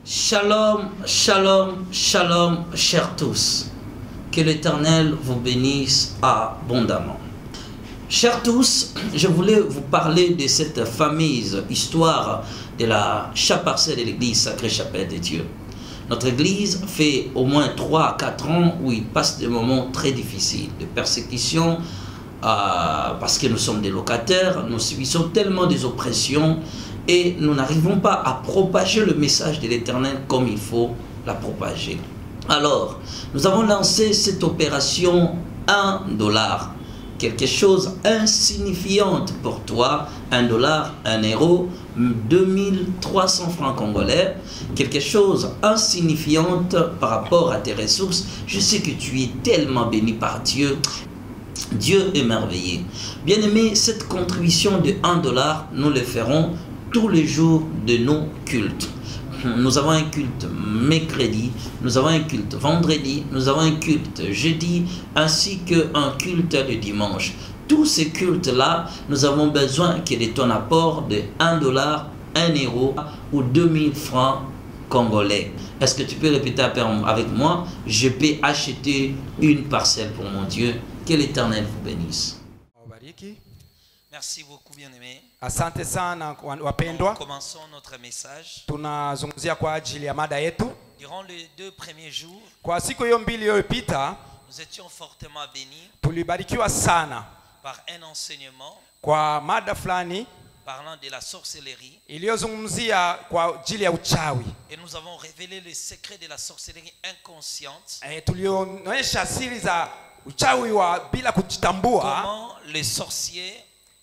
Shalom, shalom, shalom, chers tous. Que l'Éternel vous bénisse abondamment. Chers tous, je voulais vous parler de cette fameuse histoire de la chaparcelle de l'église Sacrée Chapelle de Dieu. Notre église fait au moins 3 à 4 ans où il passe des moments très difficiles, de persécution, euh, parce que nous sommes des locataires, nous subissons tellement des oppressions et nous n'arrivons pas à propager le message de l'Éternel comme il faut la propager. Alors, nous avons lancé cette opération 1 dollar, quelque chose insignifiante pour toi, 1 dollar, 1 euro, 2300 francs congolais, quelque chose insignifiante par rapport à tes ressources. Je sais que tu es tellement béni par Dieu. Dieu est merveilleux. Bien aimé, cette contribution de 1 dollar, nous le ferons tous les jours de nos cultes. Nous avons un culte mercredi, nous avons un culte vendredi, nous avons un culte jeudi, ainsi qu'un culte le dimanche. Tous ces cultes-là, nous avons besoin que de ton apport de 1 dollar, 1 euro ou 2000 francs congolais. Est-ce que tu peux répéter avec moi Je peux acheter une parcelle pour mon Dieu. Que l'Éternel vous bénisse. Wabariki. Merci beaucoup, bien-aimés. Asante sana wa- wapendwa, Commençons notre message. tunazungumzia kwa ajili ya mada yetu. Durant les deux premiers jours, Kwa siku hiyo mbili iliyopita, nous étions fortement bénis tulibarikiwa sana par un enseignement kwa mada fulani parlant de la sorcellerie iliyozungumzia kwa ajili ya uchawi. et nous avons révélé les secrets de la sorcellerie inconsciente. E, tulionyesha siri za uchawi wa bila kujitambua, Comment les sorciers,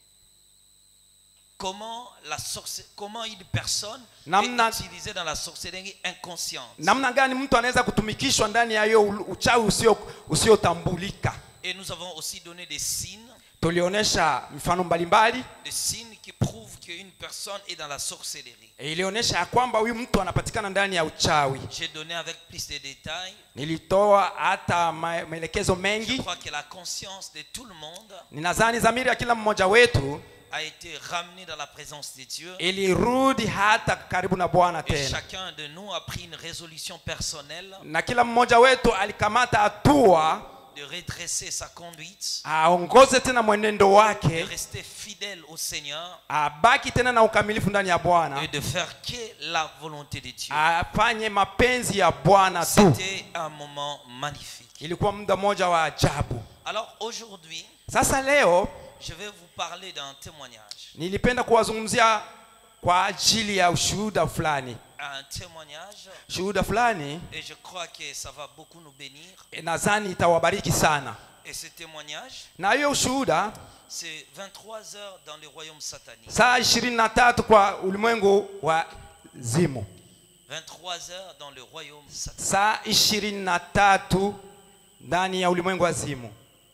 comment, la sorce, comment une personne Namna- est utilisée dans la sorcellerie inconsciente. namna gani mtu anaweza kutumikishwa ndani ya hiyo u- uchawi usio usiotambulika. Et nous avons aussi donné des signes, Tulionyesha mifano mbalimbali, des signes qui prouvent qu'une personne est dans la sorcellerie. e, ilionyesha ya kwamba huyu mtu anapatikana ndani ya uchawi. J'ai donné avec plus de détails. Nilitoa hata ma- maelekezo Je mengi. crois que la conscience de tout le monde Ninadhani dhamiri ya kila mmoja wetu a été ramenée dans la présence de Dieu. ilirudi hata karibu na Bwana Et tena, chacun de nous a pris une résolution personnelle na kila mmoja wetu alikamata hatua de redresser sa conduite, aongoze tena mwenendo de wake, rester fidèle au Seigneur abaki tena na ukamilifu ndani ya Bwana, et de faire que la volonté de Dieu. afanye mapenzi ya Bwana tu. C'était un moment magnifique. Ilikuwa muda mmoja wa ajabu. Alors aujourd'hui, Sasa leo je vais vous parler d'un témoignage. nilipenda kuwazungumzia kwa ajili ya ushuhuda fulani, Un témoignage, shuhuda fulani et je crois que ça va beaucoup nous bénir. eh, nadhani itawabariki sana. Et ce témoignage, Na hiyo ushuhuda c'est 23 heures dans le royaume satanique. saa ishirini na tatu kwa ulimwengu wa zimu, 23 heures dans le royaume satanique. saa ishirini na tatu ndani ya ulimwengu wa zimu.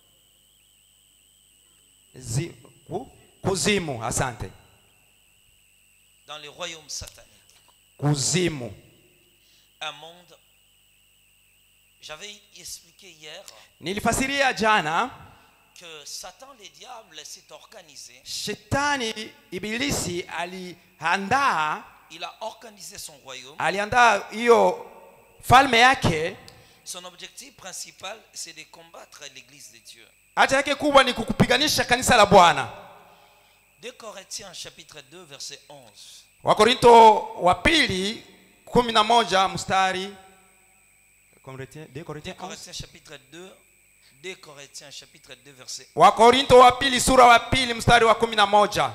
Zi, ku, kuzimu, asante, Dans le royaume satanique. kuzimu. Un monde. J'avais expliqué hier Nilifasiria jana, que Satan, le diable, s'est organisé. shetani ibilisi aliandaa Il a organisé son royaume. aliandaa hiyo falme yake. Son objectif principal, c'est de combattre l'église de Dieu. Haja yake kubwa ni kukupiganisha kanisa la Bwana. 2 Corinthiens chapitre 2 verset 11. Wakorinto wa pili kumi na moja mstari Corinthiens- deux 2 Corinthiens 11. Corinthiens chapitre 2 2 Corinthiens chapitre 2 verset 11. Wakorinto wa pili sura wa pili mstari wa kumi na moja.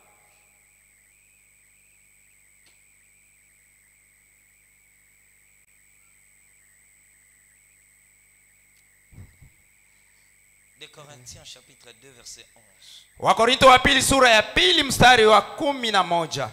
De Corinthiens chapitre 2 verset 11. Wakorinto wa pili sura ya pili mstari wa kumi na moja.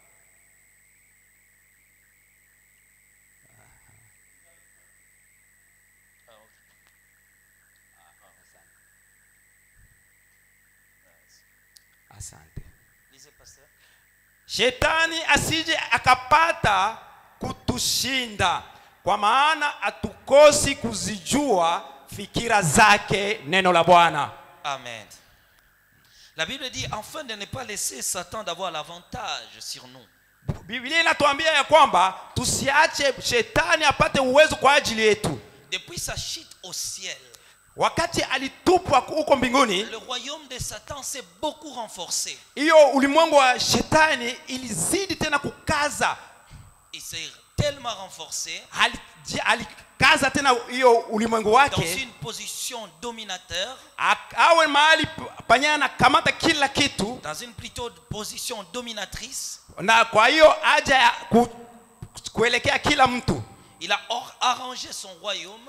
Asante. Lisez pasteur. Shetani asije akapata kutushinda, kwa maana hatukosi kuzijua fikira zake, neno la Bwana. Amen. La Bible dit afin de ne pas laisser Satan d'avoir l'avantage sur nous. biblia inatuambia ya kwamba tusiache shetani apate uwezo kwa ajili yetu Depuis sa chute au ciel, wakati alitupwa huko mbinguni le royaume de Satan s'est beaucoup renforcé. hiyo ulimwengu wa shetani ilizidi tena kukaza Il s'est tellement renforcé Aliji- alikaza tena hiyo ulimwengu dans wake une position dominateur, ak- awe mahali p- penye anakamata kila kitu dans une plutôt position dominatrice. na kwa hiyo haja ya ku, kuelekea kila mtu Il a or- arrangé son royaume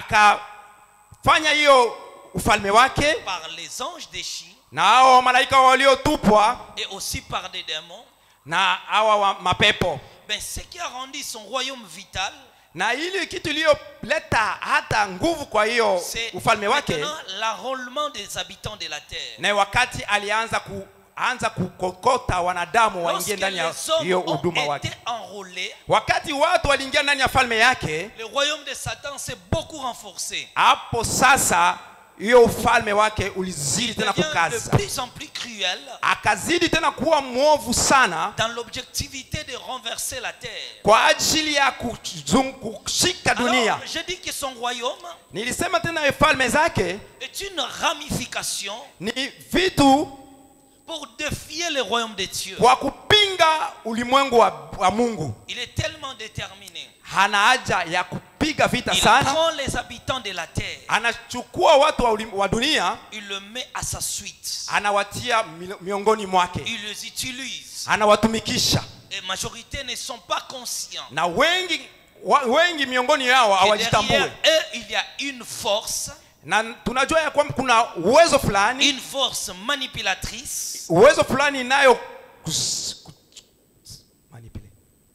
akafanya hiyo ufalme wake par les anges déchus na hao malaika waliotupwa et aussi par des démons. na hawa wa mapepo Ben, ce qui a rendu son royaume vital, na ili kitu iliyoleta hata nguvu kwa hiyo c'est ufalme wake maintenant l'enrôlement des habitants de la terre. na wakati alianza kuanza kukokota wanadamu waingie Lorsque ndani ya les hommes hiyo ont huduma wake été enrôlés, wakati watu waliingia ndani ya falme yake le royaume de Satan s'est beaucoup renforcé. hapo sasa hiyo ufalme wake ulizidi Il tena devient de kukaza plus en plus cruel akazidi tena kuwa mwovu sana dans l'objectivité de renverser la terre. kwa ajili ya kuzung- kushika dunia Alors, je dis que son royaume nilisema tena falme zake est une ramification ni vitu pour défier le royaume de Dieu. kwa kupinga ulimwengu wa, wa mungu Il est tellement déterminé. hana haja ya kupiga vita Il sana prend les habitants de la terre, anachukua watu wa, ulim- wa dunia il le met à sa suite. anawatia mi- miongoni mwake Il les utilise. anawatumikisha Et majorité ne sont pas conscients. na wengi wa, wengi miongoni yao Et hawajitambue derrière eux, il y a une force, na tunajua ya kwamba kuna uwezo fulani une force manipulatrice uwezo fulani inayo kus- ku- manipulate.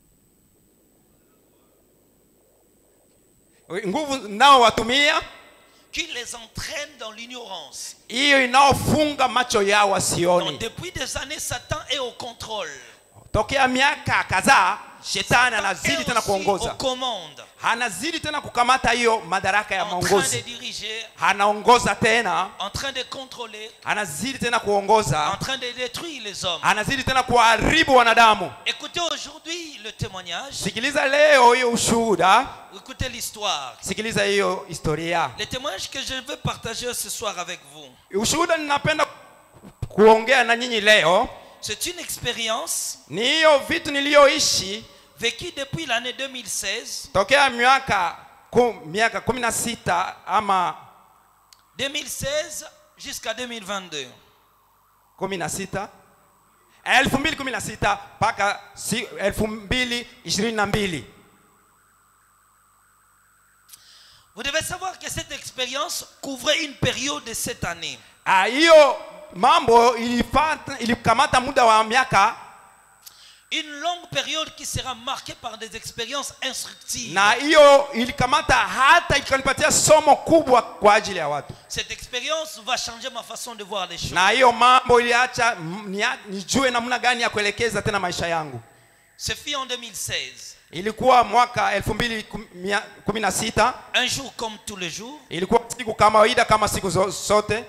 nguvu nao watumia qui les entraîne dans l'ignorance. hiyo inaofunga macho yao Donc, wasioni depuis des années, Satan est au contrôle. tokea miaka kadhaa shetani Satan anazidi est tena aussi aux kuongoza commandes, anazidi tena kukamata hiyo madaraka ya en train de maongozi diriger, anaongoza tena en train de contrôler, anazidi tena en kuongoza train de détruire les hommes. anazidi tena kuharibu wanadamu Écoutez aujourd'hui le témoignage, sikiliza leo hiyo ushuhuda écoutez l'histoire. sikiliza hiyo historia Le témoignage que je veux partager ce soir avec vous, ushuhuda ninapenda kuongea na nyinyi leo c'est une expérience ni hiyo vitu niliyoishi vécue depuis l'année 2016, tokea miaka ku, miaka kumi na sita ama 2016 jusqu'à 2022. kumi na sita elfu mbili kumi na sita mpaka si, elfu mbili ishirini na mbili Vous devez savoir que cette expérience couvrait une période de cette année. Ah, hiyo mambo ilifata, ilikamata muda wa miaka Une longue période qui sera marquée par des expériences instructives. na hiyo ilikamata hata ikanipatia somo kubwa kwa ajili ya watu Cette expérience va changer ma façon de voir les choses. na hiyo mambo iliacha mm, nia- nijue namna gani ya kuelekeza tena maisha yangu Ce fut en 2016. ilikuwa mwaka elfu mbili kumi na sita Un jour comme tous les jours, ilikuwa siku kawaida kama siku zo- zote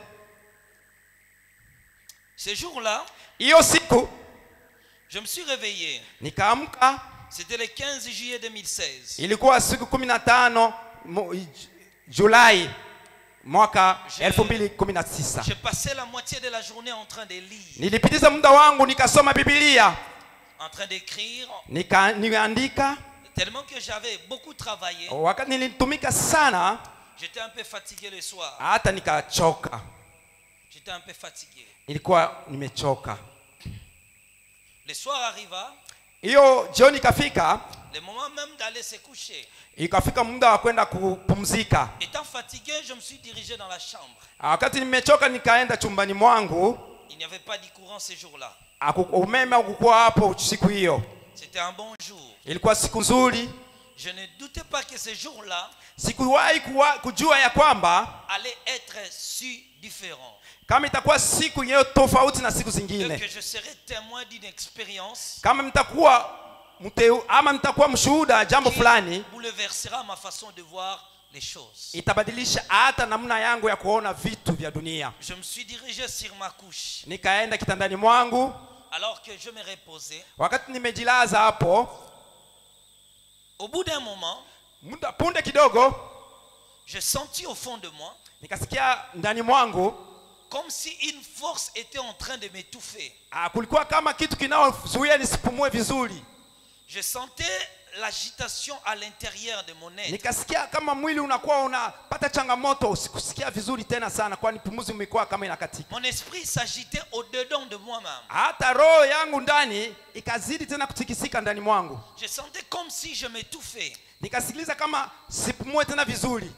ce jour-là, hiyo siku je me suis réveillé. nikaamka C'était le 15 juillet 2016. ilikuwa siku kumi na tano mu- J- julai mwaka Je- elfu mbili kumi na tisa J'ai passé la moitié de la journée en train de lire, nilipitiza muda wangu nikasoma bibilia en train d'écrire, nika, nikaandika tellement que j'avais beaucoup travaillé. wakati nilitumika sana J'étais un peu fatigué le soir. hata nikachoka J'étais un peu fatigué. nilikuwa nimechoka Le soir arriva, hiyo jioni ikafika le moment même d'aller se coucher. ikafika muda wa kwenda kupumzika Étant fatigué, je me suis dirigé dans la chambre. wakati nimechoka nikaenda chumbani mwangu Il n'y avait pas de courant ce jour-là. Haku- umeme ukukuwa hapo siku hiyo C'était un bon jour. ilikuwa siku nzuri Je ne doutais pas que ce jour-là sikuwahi kuwa- kujua ya kwamba allait être si différent. kama itakuwa siku yenyewe tofauti na siku Et zingine que je serais témoin d'une expérience kama mtakuwa mteu, ama mtakuwa mshuhuda jambo qui fulani bouleversera ma façon de voir les choses. itabadilisha hata namna yangu ya kuona vitu vya dunia Je me suis dirigé sur ma couche. nikaenda kitandani mwangu Alors que je me reposais, wakati nimejilaza hapo au bout d'un moment, muda punde kidogo j'ai senti au fond de moi nikasikia ndani mwangu comme si une force était en train de m'étouffer. ah, kulikuwa kama kitu kinaozuia nisipumue vizuri Je sentais l'agitation à l'intérieur de mon être. nikasikia kama mwili unakuwa unapata changamoto sikusikia vizuri tena sana kwani pumuzi umekuwa kama inakatika Mon esprit s'agitait au-dedans de moi-même. hata roho yangu ndani ikazidi tena kutikisika ndani mwangu Je sentais comme si je m'étouffais. nikasikiliza kama sipumue tena vizuri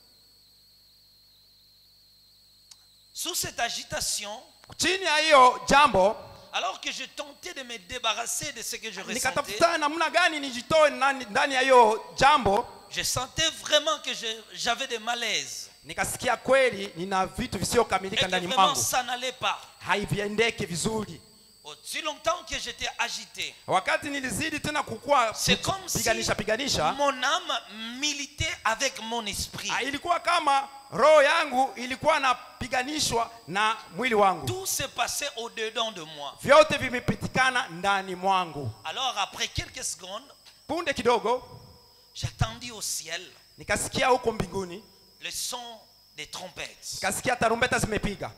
Sous cette agitation, chini ya hiyo jambo alors que je tentais de me débarrasser de ce que je ressentais, nikatafuta namna gani nijitoe ndani ndani ya hiyo jambo je sentais vraiment que je- j'avais des malaises. nikasikia kweli nina vitu Et visiyokamilika que ndani vraiment mwangu ça n'allait pas. haiviendeke vizuri Aussi longtemps que j'étais agité, wakati nilizidi tena kukua c'est comme si piganisha piganisha mon âme militait avec mon esprit. ah, ilikuwa kama roho yangu ilikuwa napiganishwa na mwili wangu Tout se passait au-dedans de moi. vyote vimepitikana ndani mwangu Alors après quelques secondes, punde kidogo j'attendis au ciel nikasikia huko mbinguni le son des trompettes. nikasikia tarumbeta zimepiga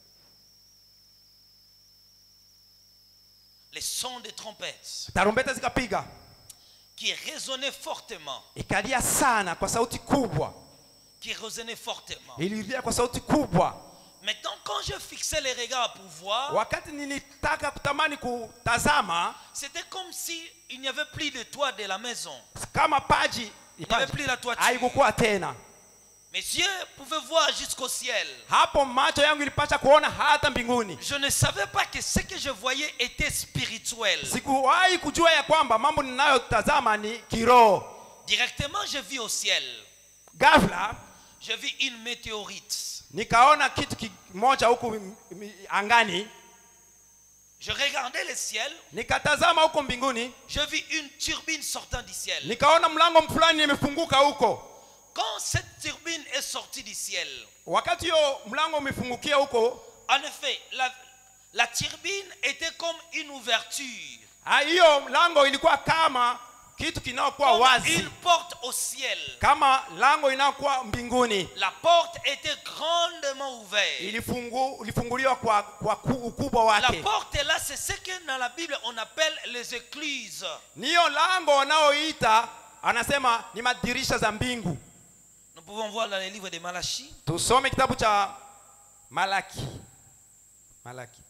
Les sons des trompettes tarumbeta zikapiga qui résonnaient fortement, ikalia sana kwa sauti kubwa qui résonnaient fortement. ililia kwa sauti kubwa Maintenant, quand je fixais les regards pour voir, wakati nilitaka kutamani kutazama c'était comme si il n'y avait plus de toit de la maison. kama paji Il n'y avait plus la toiture. haikukuwa tena Mes yeux pouvaient voir jusqu'au ciel. hapo macho yangu ilipata kuona hata mbinguni Je ne savais pas que ce que je voyais était spirituel. sikuwahi kujua ya kwamba mambo ninayotazama ni kiroho Directement, je vis au ciel. ghafla Je vis une météorite. nikaona kitu kimoja huku m- m- angani Je regardais le ciel. nikatazama huko mbinguni Je vis une turbine sortant du ciel. nikaona mlango fulani imefunguka huko Quand cette turbine est sortie du ciel, wakati hiyo mlango umefungukia huko en effet, la, la turbine était comme une ouverture, ah, hiyo mlango ilikuwa kama kitu kinaokuwa comme wazi une porte au ciel. kama lango inayokuwa mbinguni La porte était grandement ouverte. ilifungu, ilifunguliwa kwa, kwa ku- ukubwa La wake porte là, c'est ce que dans la Bible on appelle les écluses. niyo lango wanaoita anasema ni madirisha za mbingu Nous pouvons voir dans le livre de Malachie, tusome kitabu cha malaki malaki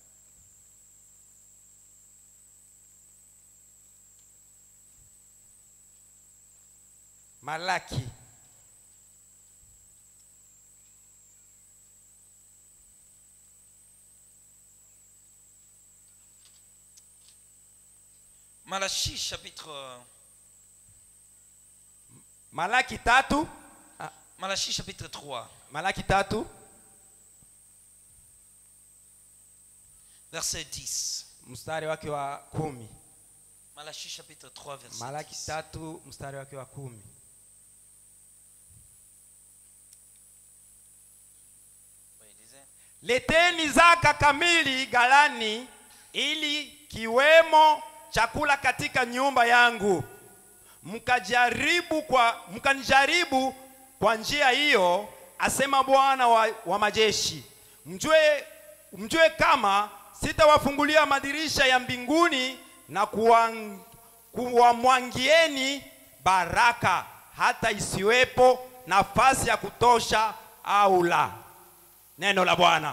malaki Malachie chapitre, malaki tatu ah, Malachie chapitre 3, malaki tatu verset 10. mstari wake wa kumi Malachie chapitre 3, verset malaki 10. tatu mstari wake wa kumi Oui, il disait, leteni zaka kamili ghalani ili kiwemo chakula katika nyumba yangu mkajaribu kwa mkanijaribu kwa njia hiyo asema bwana wa, wa majeshi mjue, mjue kama sitawafungulia madirisha ya mbinguni na kuwang- kuwamwangieni baraka hata isiwepo nafasi ya kutosha au la neno la bwana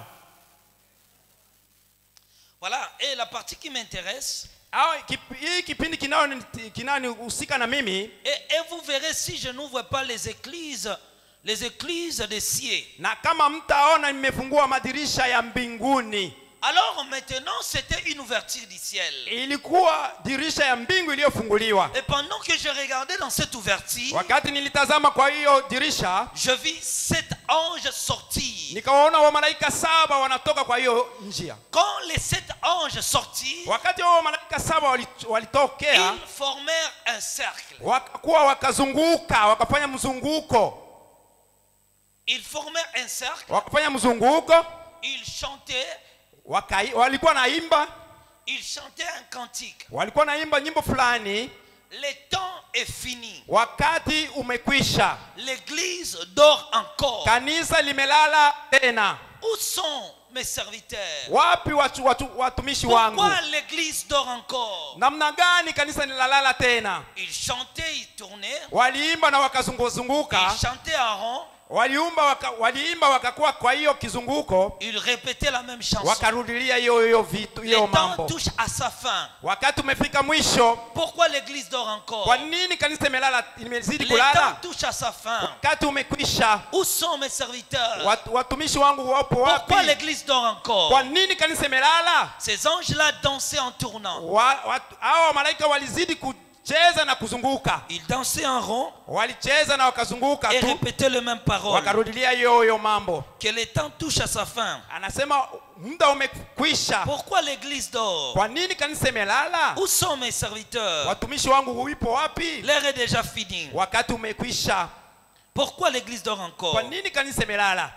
Voilà, et la partie qui m'intéresse, Au, kip- hii kipindi kinao- kinanihusika na mimi et, et vous verrez si je n'ouvre pas les églises, les églises des cieux. na kama mtaona nimefungua madirisha ya mbinguni Alors maintenant, c'était une ouverture du ciel. ilikuwa dirisha ya mbingu iliyofunguliwa Et pendant que je regardais dans cette ouverture, wakati nilitazama kwa hiyo dirisha je vis sept anges sortir. nikawaona wamalaika saba wanatoka kwa hiyo njia Quand les sept anges sortirent, wakati hao wamalaika saba wali- walitokea ils formèrent un cercle. wakakuwa wakazunguka wakafanya mzunguko Ils formèrent un cercle, wakafanya mzunguko ils chantaient, wakai, walikuwa naimba il chantait un cantique. walikuwa naimba nyimbo fulani Le temps est fini. wakati umekwisha L'église dort encore. kanisa limelala tena Où sont mes serviteurs wapi watu, watu, watumishi wangu Pourquoi l'église dort encore namna gani kanisa lilalala tena Ils chantaient, ils tournaient. waliimba na wakazunguzunguka Ils chantaient à rond. waliumba waka, waliimba wakakuwa kwa hiyo kizunguko Ils répétaient la même chanson. wakarudilia hiyo hiyo vitu Le hiyo temps mambo touche à sa fin. wakati umefika mwisho Pourquoi l'église dort encore kwa nini kanisa imelala imezidi Le temps kulala touche à sa fin. wakati umekwisha Où sont mes serviteurs Wat- watumishi wangu wapo Pourquoi wapi l'église dort encore kwa nini kanisa imelala Ces anges-là dansaient en tournant. Wa- watu- hao malaika walizidi kucheza na kuzunguka Ils dansaient en rond walicheza na wakazunguka et tu répétaient les mêmes paroles. wakarudilia hiyo hiyo mambo Que le temps touche à sa fin. anasema muda umekwisha Pourquoi l'église dort kwa nini kanisa imelala Où sont mes serviteurs watumishi wangu uipo wapi L'heure est déjà finie. wakati umekwisha Pourquoi l'église dort encore kwa nini kanisa imelala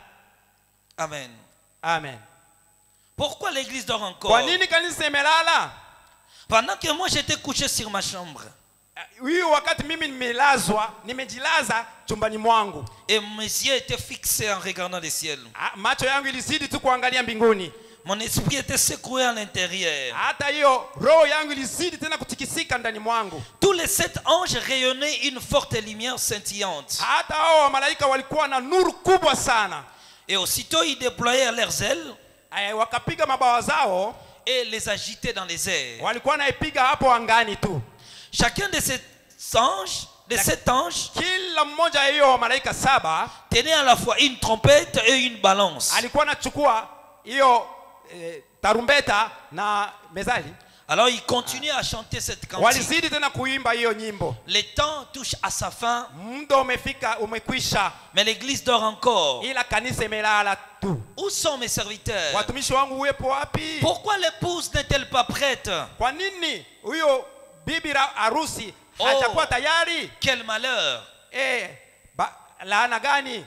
Amen. amen Pourquoi l'église dort encore kwa nini kanisa imelala Pendant que moi j'étais couché sur ma chambre hiyo wakati mimi nimelazwa nimejilaza chumbani mwangu et mes yeux étaient fixés en regardant le ciel, Ah, macho yangu ilizidi tu kuangalia mbinguni mon esprit était secoué à l'intérieur. hata hiyo roho yangu ilizidi tena kutikisika ndani mwangu Tous les sept anges rayonnaient une forte lumière scintillante. hata hao wamalaika walikuwa na nuru kubwa sana Et aussitôt ils déployèrent leurs ailes Eh, wakapiga mabawa zao et les agitaient dans les airs. walikuwa naipiga hapo angani tu Chacun de ces anges, de sept anges, kila mmoja hiyo wamalaika saba tenait à la fois une trompette et une balance. alikuwa anachukua hiyo eh, tarumbeta na mezali Alors ils continuaient à chanter cette cantique. walizidi tena kuimba hiyo nyimbo Le temps touche à sa fin, muda umefika umekwisha mais l'église dort encore. ila kanisa imelala tu Où sont mes serviteurs watumishi wangu uwepo wapi Pourquoi l'épouse n'est-elle pas prête kwa nini huyo bibi ra- harusi Oh. hajakuwa tayari Quel malheur eh, ba, laana gani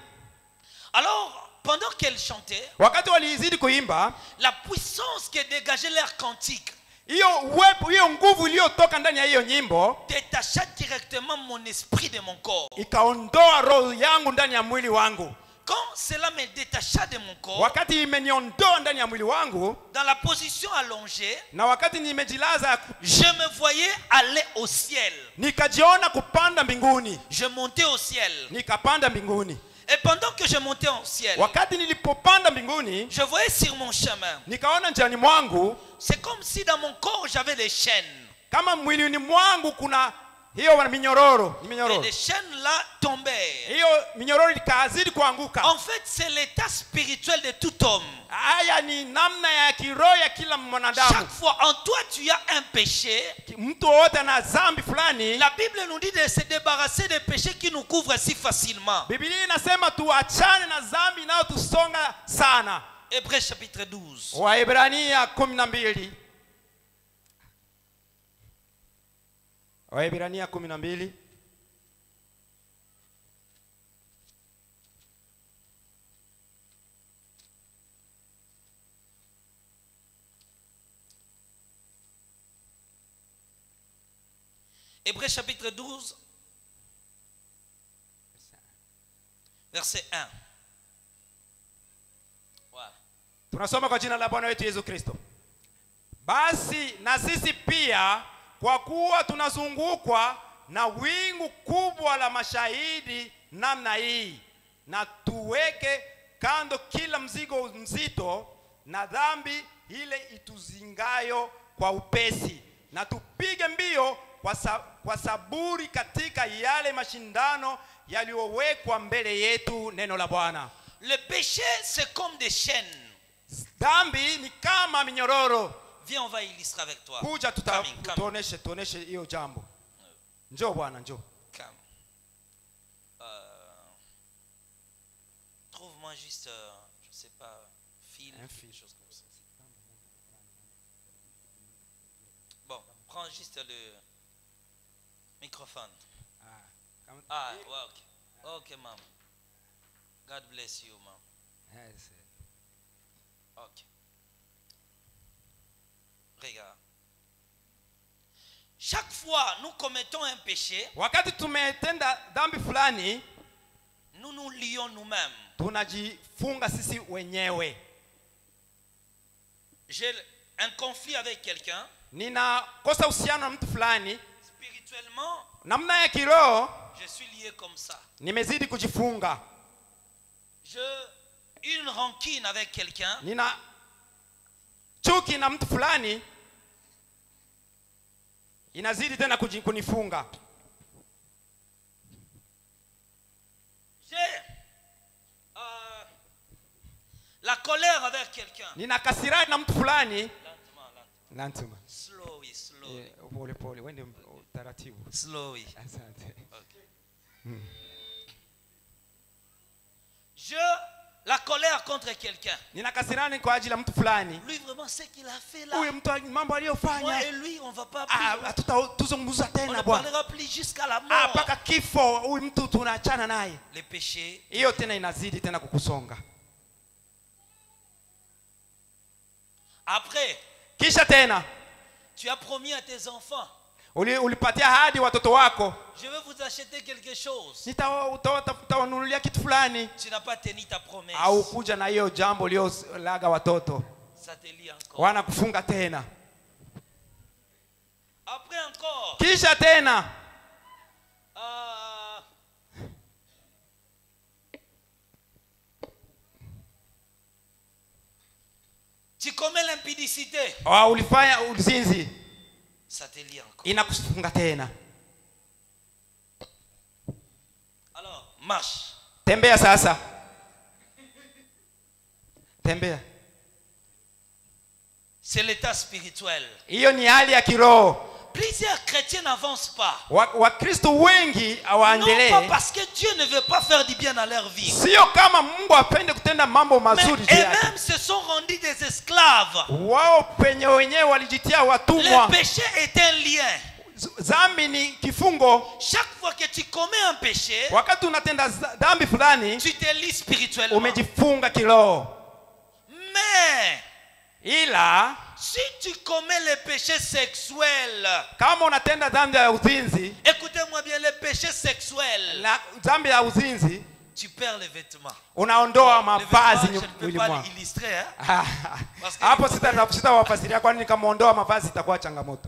Alors, pendant qu'elle chantait, wakati walizidi kuimba la puissance qui dégageait l'air cantique hiyo uwepo hiyo nguvu iliyotoka ndani ya hiyo nyimbo détacha directement mon esprit de mon corps. ikaondoa roho yangu ndani ya mwili wangu Quand cela me détacha de mon corps, wakati imeniondoa ndani ya mwili wangu dans la position allongée, na wakati nimejilaza je me voyais aller au ciel. nikajiona kupanda mbinguni Je montais au ciel. nikapanda mbinguni Et pendant que je montais au ciel, wakati nilipopanda mbinguni je voyais sur mon chemin. nikaona njiani mwangu C'est comme si dans mon corps j'avais des chaînes. kama mwilini mwangu kuna hiyo minyororo ni Et minyororo les chaînes là tombaient. hiyo minyororo ikazidi kuanguka En fait, c'est l'état spirituel de tout homme. haya ni namna ya kiroho ya kila mwanadamu Chaque fois en toi tu as un péché, mtu wowote ana dhambi fulani la Bible nous dit de se débarrasser des péchés qui nous couvrent si facilement. bibilia inasema tuachane na dhambi inayotusonga sana Hébreux chapitre 12. waebrania kumi na mbili waebrania kumi na mbili Hébreux chapitre 12, verset 1. Voilà. tunasoma kwa jina la bwana wetu yesu kristo basi na sisi pia kwa kuwa tunazungukwa na wingu kubwa la mashahidi namna hii na tuweke kando kila mzigo mzito na dhambi ile ituzingayo kwa upesi na tupige mbio kwa, sa, kwa saburi katika yale mashindano yaliyowekwa mbele yetu neno la bwana Le péché, c'est comme des chaînes. dhambi ni kama minyororo Viens, on va illustrer avec toi. kuja tuta- Come in, come. tuoneshe tuoneshe hiyo jambo njoo bwana njoo Come. Euh, Trouve-moi juste, euh, je sais pas, fil, Un quelque fil. chose comme ça. Bon, prends juste le microphone. Kama- Ah, ouais, ok. Ok, maman. God bless you, maman. Yes. Ok. Regarde. chaque fois nous commettons un péché, wakati tumetenda dhambi fulani nous nous lions nous-mêmes. tunajifunga sisi wenyewe J'ai un conflit avec quelqu'un, ninakosa uhusiano na mtu fulani spirituellement, namna ya kiroho je suis lié comme ça. nimezidi kujifunga Je une rancune avec quelqu'un, nina chuki na mtu fulani inazidi tena kuji- kunifunga j'ai euh, la colère avec quelqu'un. nina kasirani na mtu fulani Lentement, lentement. Lantuma. Slowly, slowly, Eh, pole pole wende taratibu slowly. asante Je la colère contre quelqu'un. nina kasirani kwa ajili ya mtu fulani Lui vraiment ce qu'il a fait là. huyu mtu mambo Moi aliyofanya et lui, on va pas ah, plus. hatutazungumza On ne tena bwana parlera plus jusqu'à la Ah, mort. mpaka kifo huyu mtu tunaachana naye Les péchés. hiyo tena inazidi tena kukusonga Après, kisha tena tu as promis à tes enfants, uli, ulipatia hadi watoto wako je vais vous acheter quelque chose. Nita- uta- uta- utawanunulia kitu fulani Tu n'as pas tenu ta promesse. au kuja na hiyo jambo uliolaga watoto Ça te lie encore. wanakufunga tena Après encore, kisha tena euh, tu commets l'impudicité. wa ulifanya uzinzi Ça te lie encore. inakufunga tena Alors, marche. tembea sasa tembea C'est l'état spirituel. hiyo ni hali ya kiroho Plusieurs chrétiens n'avancent pas. Wa- wakristo wengi Non hawaendelee pas parce que Dieu ne veut pas faire du bien dans leur vie. sio kama mungu apende kutenda mambo Mais mazuri juu yake eux-mêmes se sont rendus des esclaves. wao penye wenyewe walijitia Le watumwa péché est un lien. Z- dhambi ni kifungo Chaque fois que tu commets un péché, wakati unatenda za- dhambi fulani tu te lis spirituellement. umejifunga kiroho Mais ila si tu commets le péché sexuel, kama unatenda dhambi ya uzinzi écoutez-moi bien, le péché sexuel, na dhambi ya uzinzi tu perds les vêtements. unaondoa Les mavazi vêtements, je ne peux mwili pas mwako l'illustrer. Hein? Parce que- hapo sita- sitawafasiria kwani nikamwondoa mavazi itakuwa changamoto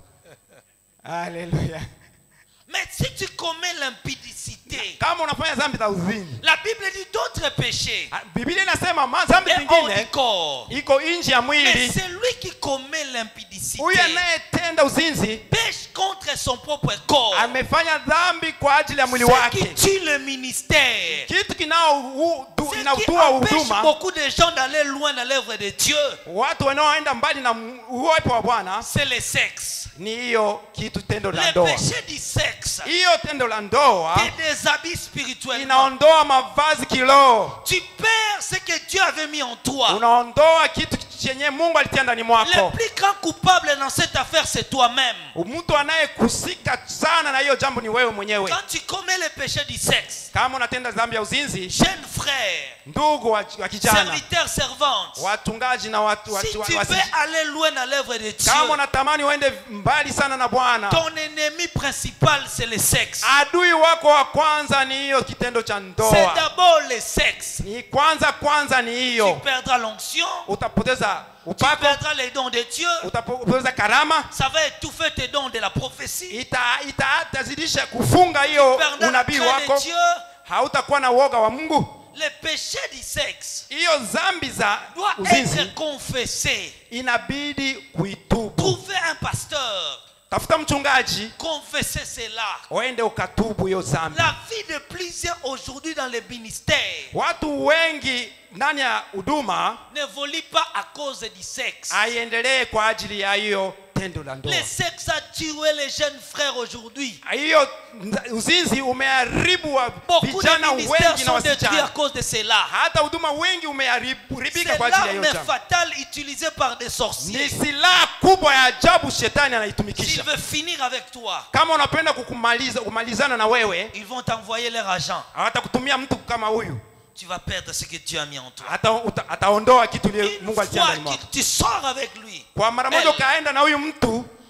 haleluya Mais si tu commets l'impudicité, kama unafanya dhambi za uzinzi la Bible dit d'autres péchés. ah, biblia inasema ma- dhambi Mais hors du zingine corps. iko nje ya Mais mwili celui qui commet l'impudicité huyu anayetenda uzinzi pêche contre son propre corps. amefanya dhambi kwa ajili ya mwili Ce qui wake tue le ministère. kitu Ce qui kinaotua empêche huduma beaucoup de gens d'aller loin dans l'œuvre de Dieu, watu wanaoenda mbali na m- uwepo wa bwana c'est le sexe. ni hiyo kitu tendo la Le ndoa péché du sexe hiyo tendo la ndoa te déshabille spirituellement. inaondoa mavazi kiroho Tu perds ce que Dieu avait mis en toi. unaondoa kitu chenye mungu alitia ndani Le mwako plus grand coupable dans cette affaire, c'est toi-même. mtu anayekusika sana na hiyo jambo ni wewe mwenyewe Quand tu commets le péché du sexe, kama unatenda dhambi ya uzinzi jeune frère, ndugu wa, wa kijana serviteur, servante, watungaji na watu, si watu, tu watu, veux aller loin dans l'œuvre de Dieu, kama unatamani uende mbali sana na bwana ton ennemi principal, c'est le sexe. adui wako wa kwanza ni hiyo kitendo cha C'est ndoa d'abord le sexe. ni kwanza kwanza ni Tu hiyo perdras l'onction, utapoteza tu upako perdras les dons de Dieu, utapoteza karama ça va étouffer tes dons de la prophétie, ita ita- itazidisha kufunga hiyo perdras la unabii crainte wako de Dieu. hautakuwa na uoga wa mungu Le péché du sexe hiyo dhambi za doit uzinzi être confessé. inabidi kuitubu Trouvez un pasteur, tafuta mchungaji confessez cela. uende ukatubu hiyo dhambi La vie de plusieurs aujourd'hui dans les ministères watu wengi ndani ya huduma n'évolue pas à cause du sexe. haiendelee kwa ajili ya hiyo tendo la ndoa Le sexe a tué les jeunes frères aujourd'hui. hiyo nza- uzinzi umeharibu wa Beaucoup vijana de ministères wengi na sont détruits à wasichana cause de cela. hata huduma wengi umeharibika C'est kwa ajili ya hiyo l'arme jambo fatale utilisée par des ni sorciers. silaha kubwa ya ajabu shetani S'il anaitumikisha veut finir avec toi, kama unapenda kukumaliza kumalizana na wewe ils vont t'envoyer leur agent. hawatakutumia mtu kama huyu Tu vas perdre ce que Dieu a mis en toi. Hata, uta, ataondoa kitu ile Une mungu alitia fois ndani que mwako tu sors avec lui, kwa mara moja Elle- ukaenda na huyu mtu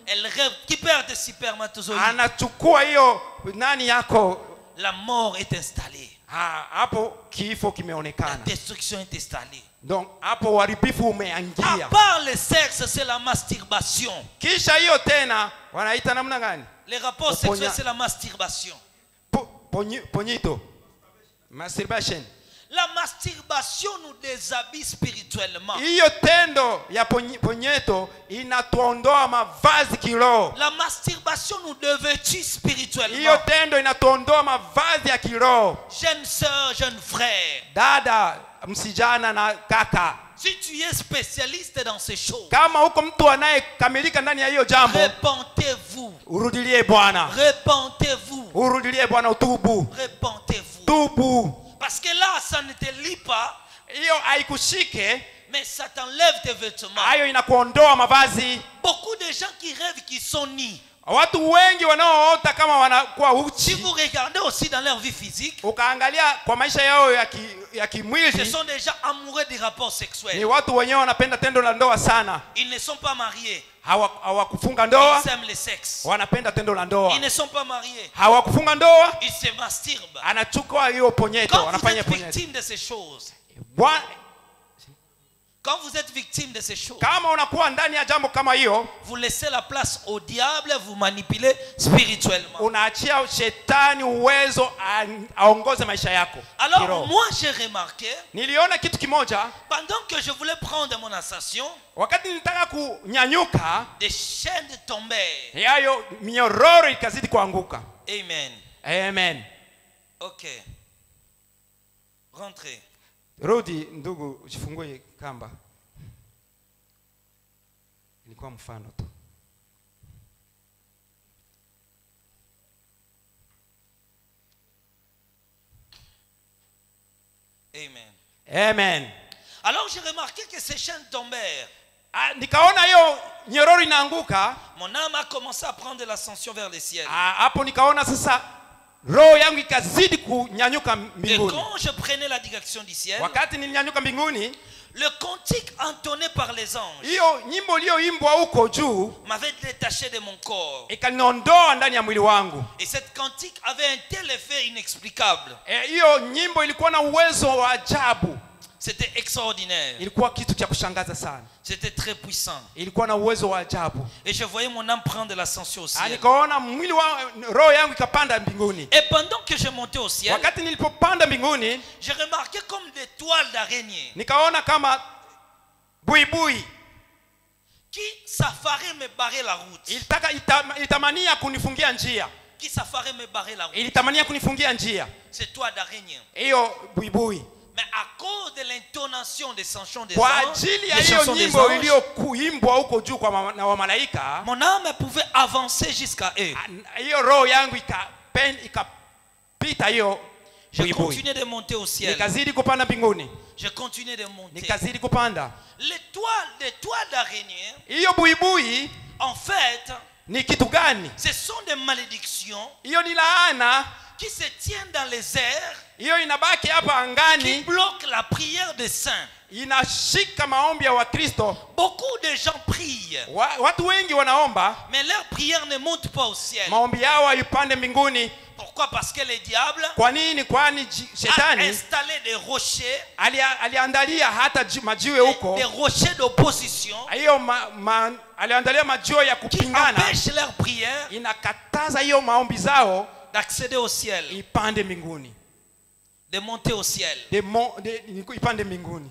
elle récupère des spermatozoïdes. anachukua hiyo nani yako La mort est installée. ha, hapo kifo La kimeonekana destruction est installée. donc hapo uharibifu À umeangia part le sexe, c'est la masturbation. kisha hiyo tena wanaita namna gani Les rapports Uponya- sexuels, c'est la masturbation. Po- ponyi- ponyito masturbation La masturbation nous déshabille spirituellement. hiyo tendo ya ponyi- ponyeto inatuondoa mavazi kiroho La masturbation nous devêtit hiyo spirituellement. tendo inatuondoa mavazi ya kiroho Jeune sœur, jeune frère, dada msijana na kaka si tu es spécialiste dans ces choses, kama huko mtu anayekamilika ndani ya hiyo jambo répentez-vous. urudilie bwana Répentez-vous. urudilie bwana utubu Répentez-vous. tubu Parce que là, ça ne te lie pas, hiyo haikushike mais ça t'enlève tes vêtements. hayo inakuondoa mavazi Beaucoup de gens qui rêvent qu'ils sont nus. watu wengi wanaoota kama wanakuwa Si uchi vous regardez aussi dans leur vie physique, ukaangalia kwa maisha yao ya, ki, ya ce kimwili sont des gens amoureux des rapports ni sexuels. watu wenyewe wanapenda tendo la ndoa sana Ils ne sont pas mariés. Hawa- hawakufunga ndoa Ils aiment le sexe. wanapenda tendo la ndoa Ils ne sont pas mariés. hawakufunga ndoa Ils se masturbent. anachukua hiyo ponyeto Quand vous anafanya êtes ponyeto victime de ces choses, Bwana- quand vous êtes victime de ces choses, kama unakuwa ndani ya jambo kama hiyo vous laissez la place au diable, vous manipulez spirituellement. unaachia shetani uwezo a- aongoze maisha yako Alors, kiroho. moi, j'ai remarqué, niliona kitu kimoja pendant que je voulais prendre mon ascension, wakati nilitaka kunyanyuka des chaînes tombèrent. yayo minyororo ikazidi kuanguka Amen. amen Ok. Rentrez. rudi ndugu ujifungue kamba ilikuwa mfano tu Amen. amen Alors j'ai remarqué que ces chaînes tombèrent. Ah, nikaona hiyo nyororo inaanguka Mon âme a commencé à prendre l'ascension vers le ciel. Ah, hapo nikaona sasa roho yangu ikazidi kunyanyuka Et mbinguni quand je prenais la direction du ciel, wakati nilinyanyuka mbinguni le cantique entonné par les anges hiyo nyimbo iliyoimbwa huko juu m'avait détaché de mon corps. ikaniondoa ndani ya mwili wangu Et cette cantique avait un tel effet inexplicable. Eh, hiyo nyimbo ilikuwa na uwezo wa ajabu C'était extraordinaire. ilikuwa kitu cha kushangaza sana C'était très puissant. ilikuwa na uwezo wa ajabu Et je voyais mon âme prendre l'ascension au Ah, ciel. nikaona mwili wa roho yangu ikapanda mbinguni Et pendant que je montais au ciel, wakati nilipopanda mbinguni j'ai remarqué comme des toiles d'araignée nikaona kama buibui qui s'affaraient me barrer la route. ilitaka ita- ilitamania kunifungia njia Qui s'affaraient me barrer la route. ilitamania kunifungia njia Ces toiles d'araignée. hiyo buibui Mais à cause de l'intonation des chansons des kwa anges, ajili ya des hiyo chansons des nyimbo anges, iliyokuimbwa huko juu kwa ma- na wamalaika mon âme pouvait avancer jusqu'à eux. ah, hiyo roho yangu ikapen- ikapita hiyo Je buibui continuais de monter au ciel. nikazidi kupanda mbinguni Je continuais de monter. nikazidi kupanda Les toiles, les toiles d'araignée, hiyo buibui en fait, ni kitu gani ce sont des malédictions hiyo ni laana qui se tiennent dans les airs, hiyo inabaki hapa qui angani bloquent la prière des saints. inashika maombi ya wakristo Beaucoup de gens prient, wa, watu wengi wanaomba mais leur prière ne monte pas au ciel. maombi yao haipande mbinguni Pourquoi Parce que le diable kwa nini kwani ji- a shetani installé des rochers, alia- aliandalia hata ji- majiwe des, huko des rochers d'opposition hiyo ma, ma, aliandalia majiwe ya qui kupingana empêchent leur prière inakataza hiyo maombi zao d'accéder au ciel, ipande mbinguni de monter au ciel. de mo, de, ipande mbinguni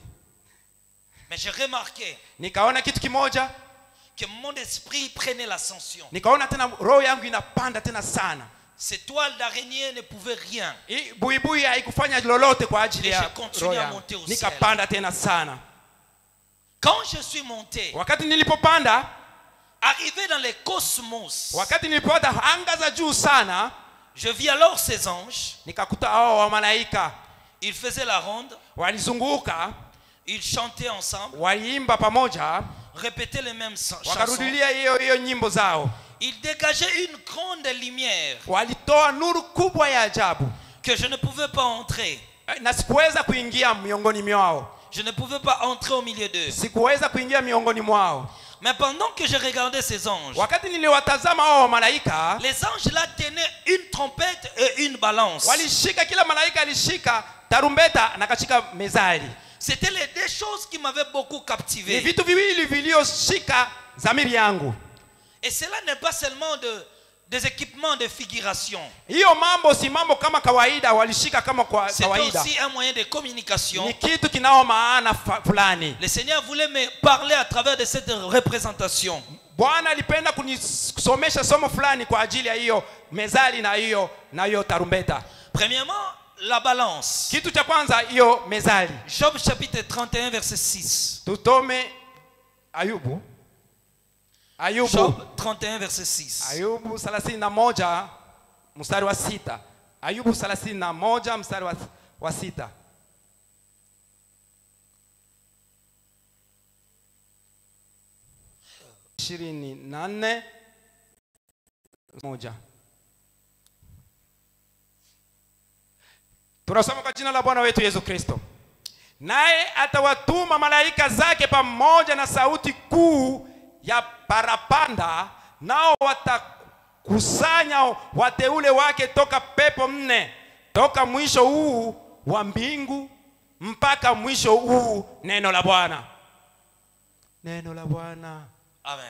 Mais j'ai remarqué nikaona kitu kimoja que mon esprit prenait l'ascension. nikaona tena roho yangu inapanda tena sana Ces toiles d'araignée ne pouvaient rien. Hii buibui haikufanya lolote kwa ajili Et ya je continue roho à yangu. monter au ciel. nikapanda tena sana Quand je suis monté, wakati nilipopanda arrivé dans les cosmos, wakati nilipopata anga za juu sana je vis alors ces anges. nikakuta hao wamalaika Ils faisaient la ronde, walizunguka ils chantaient ensemble, waliimba pamoja répétaient les mêmes sa- chansons. wakarudilia hiyo hiyo nyimbo zao Ils dégageaient une grande lumière walitoa nuru kubwa ya ajabu que je ne pouvais pas entrer. Eh, na sikuweza kuingia miongoni mwao Je ne pouvais pas entrer au milieu d'eux. sikuweza kuingia miongoni mwao Mais pendant que je regardais ces anges, wakati niliwatazama hao wa malaika les anges là tenaient une trompette et une balance. walishika kila malaika alishika tarumbeta na kashika mezali C'était les deux choses qui m'avaient beaucoup ni captivé. vitu viwili vilioshika zamiri yangu Et cela n'est pas seulement de, des équipements de figuration. hiyo mambo si mambo kama kawaida walishika kama kwa C'était kawaida aussi un moyen de communication. ni kitu kinao maana fa- fulani Le Seigneur voulait me parler à travers de cette représentation. bwana alipenda kunisomesha somo fulani kwa ajili ya hiyo mezali na hiyo na hiyo tarumbeta Premièrement, la balance. kitu cha kwanza hiyo mezali Job chapitre 31, verset 6. tutome ayubu ayubu Job 31, verset 6. ayubu 31 mstari wa sita ayubu 31 mstari wa, wa sita ishirini na nne moja tunasoma kwa jina la bwana wetu yesu kristo naye atawatuma malaika zake pamoja na sauti kuu ya parapanda nao watakusanya wateule wake toka pepo nne toka mwisho huu wa mbingu mpaka mwisho huu neno la bwana neno la bwana Amen.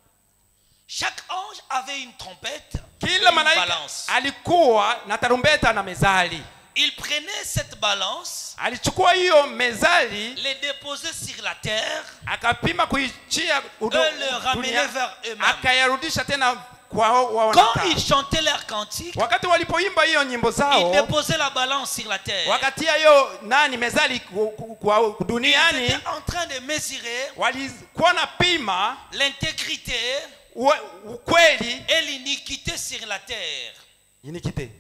Chaque ange avait une trompette et kila une malaika balance. alikuwa na tarumbeta na mezali Il prenait cette balance, alichukua hiyo mezali les déposait sur la terre, akapima kuichia udo- Eux le ramenaient dunia, vers eux-mêmes. akayarudisha tena kwa hao wa Quand wanakaa. ils chantaient leur cantique, wakati walipoimba hiyo nyimbo ils zao déposaient la balance sur la terre. wakatia hiyo nani mezali ku- ku- kwa Ils duniani étaient en train de mesurer walikuwa na pima l'intégrité ue- ukweli et l'iniquité sur la terre. inikite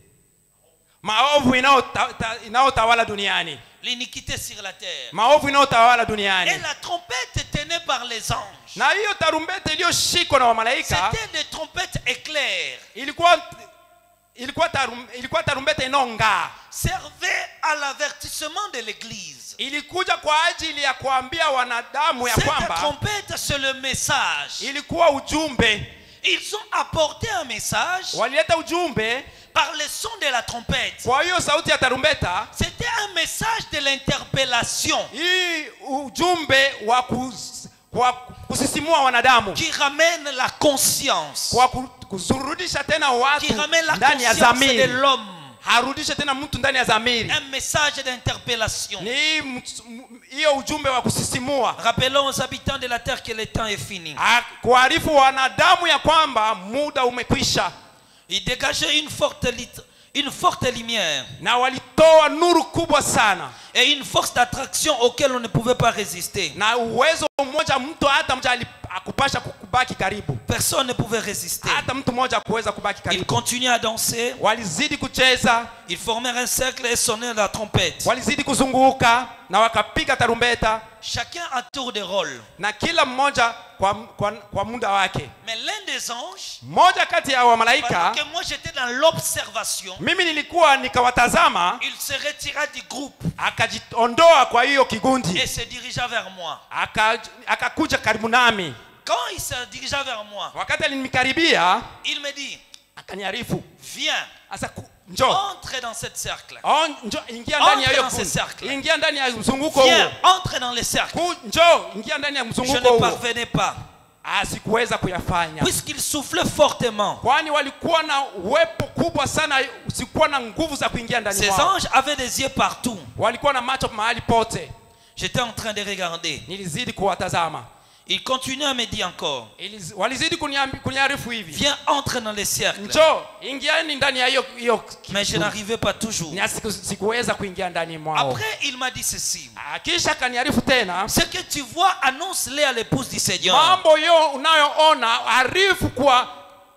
maovu inayota- ta- inayotawala duniani L'iniquité sur la terre. maovu inayotawala Et duniani la trompette tenue par les anges. na hiyo tarumbete iliyoshikwa na wamalaika C'était des trompettes éclairs. ilikuwa ilikuwa, tarum, ilikuwa tarumbete inayong'aa Servait à l'avertissement de l'église. ilikuja kwa ajili ya kuambia wanadamu ya Cette kwamba trompette, c'est le message. ilikuwa ujumbe Ils ont apporté un message walileta ujumbe par le son de la trompette. kwa hiyo sauti ya tarumbeta C'était un message de l'interpellation hii ujumbe wa kus, kwa kusisimua wanadamu qui ramène la conscience, kwa ku- kuzurudisha tena watu qui ramène la ndani ya conscience de zamiri l'homme. harudishe tena mtu ndani ya zamiri Un message d'interpellation. ni hii mt- m- hiyo ujumbe wa kusisimua Rappelons aux habitants de la terre que le temps est fini. Ah, kuarifu wanadamu ya kwamba muda umekwisha Il dégageait une forte, lit- une forte lumière na walitoa nuru kubwa sana et une force d'attraction auquel on ne pouvait pas résister. na uwezo mmoja mtu hata mmoja ali- akupasha kubaki karibu Personne ne pouvait résister. hata mtu mmoja akuweza kubaki Ils karibu continuaient à danser, walizidi kucheza ils formèrent un cercle et sonnaient la trompette. walizidi kuzunguka na wakapiga tarumbeta Chacun à tour de rôle. na kila mmoja kwa, kwa, kwa muda wake Mais l'un des anges, mmoja kati ya pendant wamalaika que moi j'étais dans l'observation, mimi nilikuwa nikawatazama il se retira du groupe akajiondoa kwa hiyo kigundi et se dirigea vers moi. Aka- akakuja karibu nami Quand il se dirigea vers moi, wakati alinikaribia il me dit, akaniarifu viens, sasa ku- njoo entre dans cette cercle. Oh, njoo ingia ndani ya hiyo Entre dans ce kundi. cercle. ingia ndani ya mzunguko Viens, huo entre dans le cercle. Ku- njoo ingia ndani ya Je mzunguko ne huo parvenais pas. Ah, sikuweza kuyafanya Puisqu'il soufflait fortement. kwani walikuwa na uwepo kubwa sana sikuwa na nguvu za kuingia ndani Ces mwao anges avaient des yeux partout. walikuwa na macho mahali pote J'étais en train de regarder. nilizidi kuwatazama Il continuait à me dire encore, Iliz- walizidi kuniambi- kuniarifu hivi viens, entre dans les cercles. njoo ingiani ndani ya hiyo hiyo Mais je n'arrivais pas toujours. Nya siku- sikuweza kuingia ndani mwao Après, il m'a dit ceci. Ah, kisha kaniarifu tena Ce que tu vois, annonce-le à l'épouse du Seigneur. mambo yo unayoona arifu kwa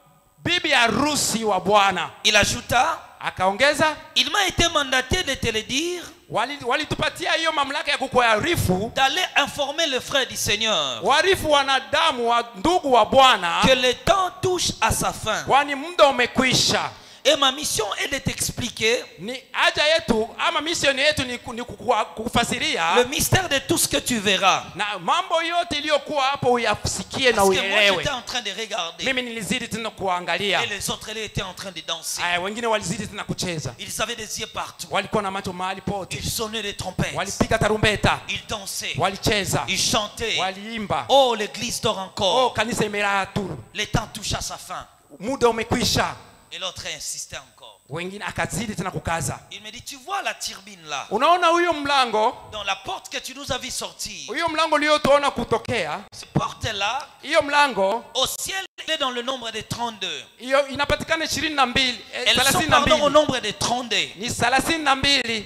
bibi harusi wa bwana Il ajouta, akaongeza il m'a été mandaté de te le dire, wali- walitupatia hiyo mamlaka ya kukuarifu d'aller informer le frère du Seigneur warifu wanadamu wa ndugu wa bwana que le temps touche à sa fin kwani muda umekwisha Et ma mission est de t'expliquer ni haja yetu ama misioni yetu ni, ku- ni kukua- kukufasiria le mystère de tout ce que tu verras. na mambo yote iliyokuwa hapo uyasikie na Parce que moi, uelewe j'étais en train de regarder. mimi nilizidi tena kuangalia Et les autres, elles étaient en train de danser. aya wengine walizidi tena kucheza Ils avaient des yeux partout. walikuwa na macho mahali pote Ils sonnaient des trompettes. walipiga tarumbeta Ils dansaient. walicheza Ils chantaient. waliimba Oh, l'église dort oh encore. kanisa imelala tu Le temps touche à sa fin. muda umekwisha Et l'autre insistait encore. wengine akazidi tena kukaza Il me dit, tu vois la turbine là, unaona huyo mlango dans la porte que tu nous as vu sortir. huyo mlango uliotuona kutokea Cette porte-là, hiyo mlango au ciel, elle est dans le nombre de 32. hiyo inapatikana ishirini na mbili eh, Elles sont thelathini na pardon, au mbili nombre de 32. ni thelathini na mbili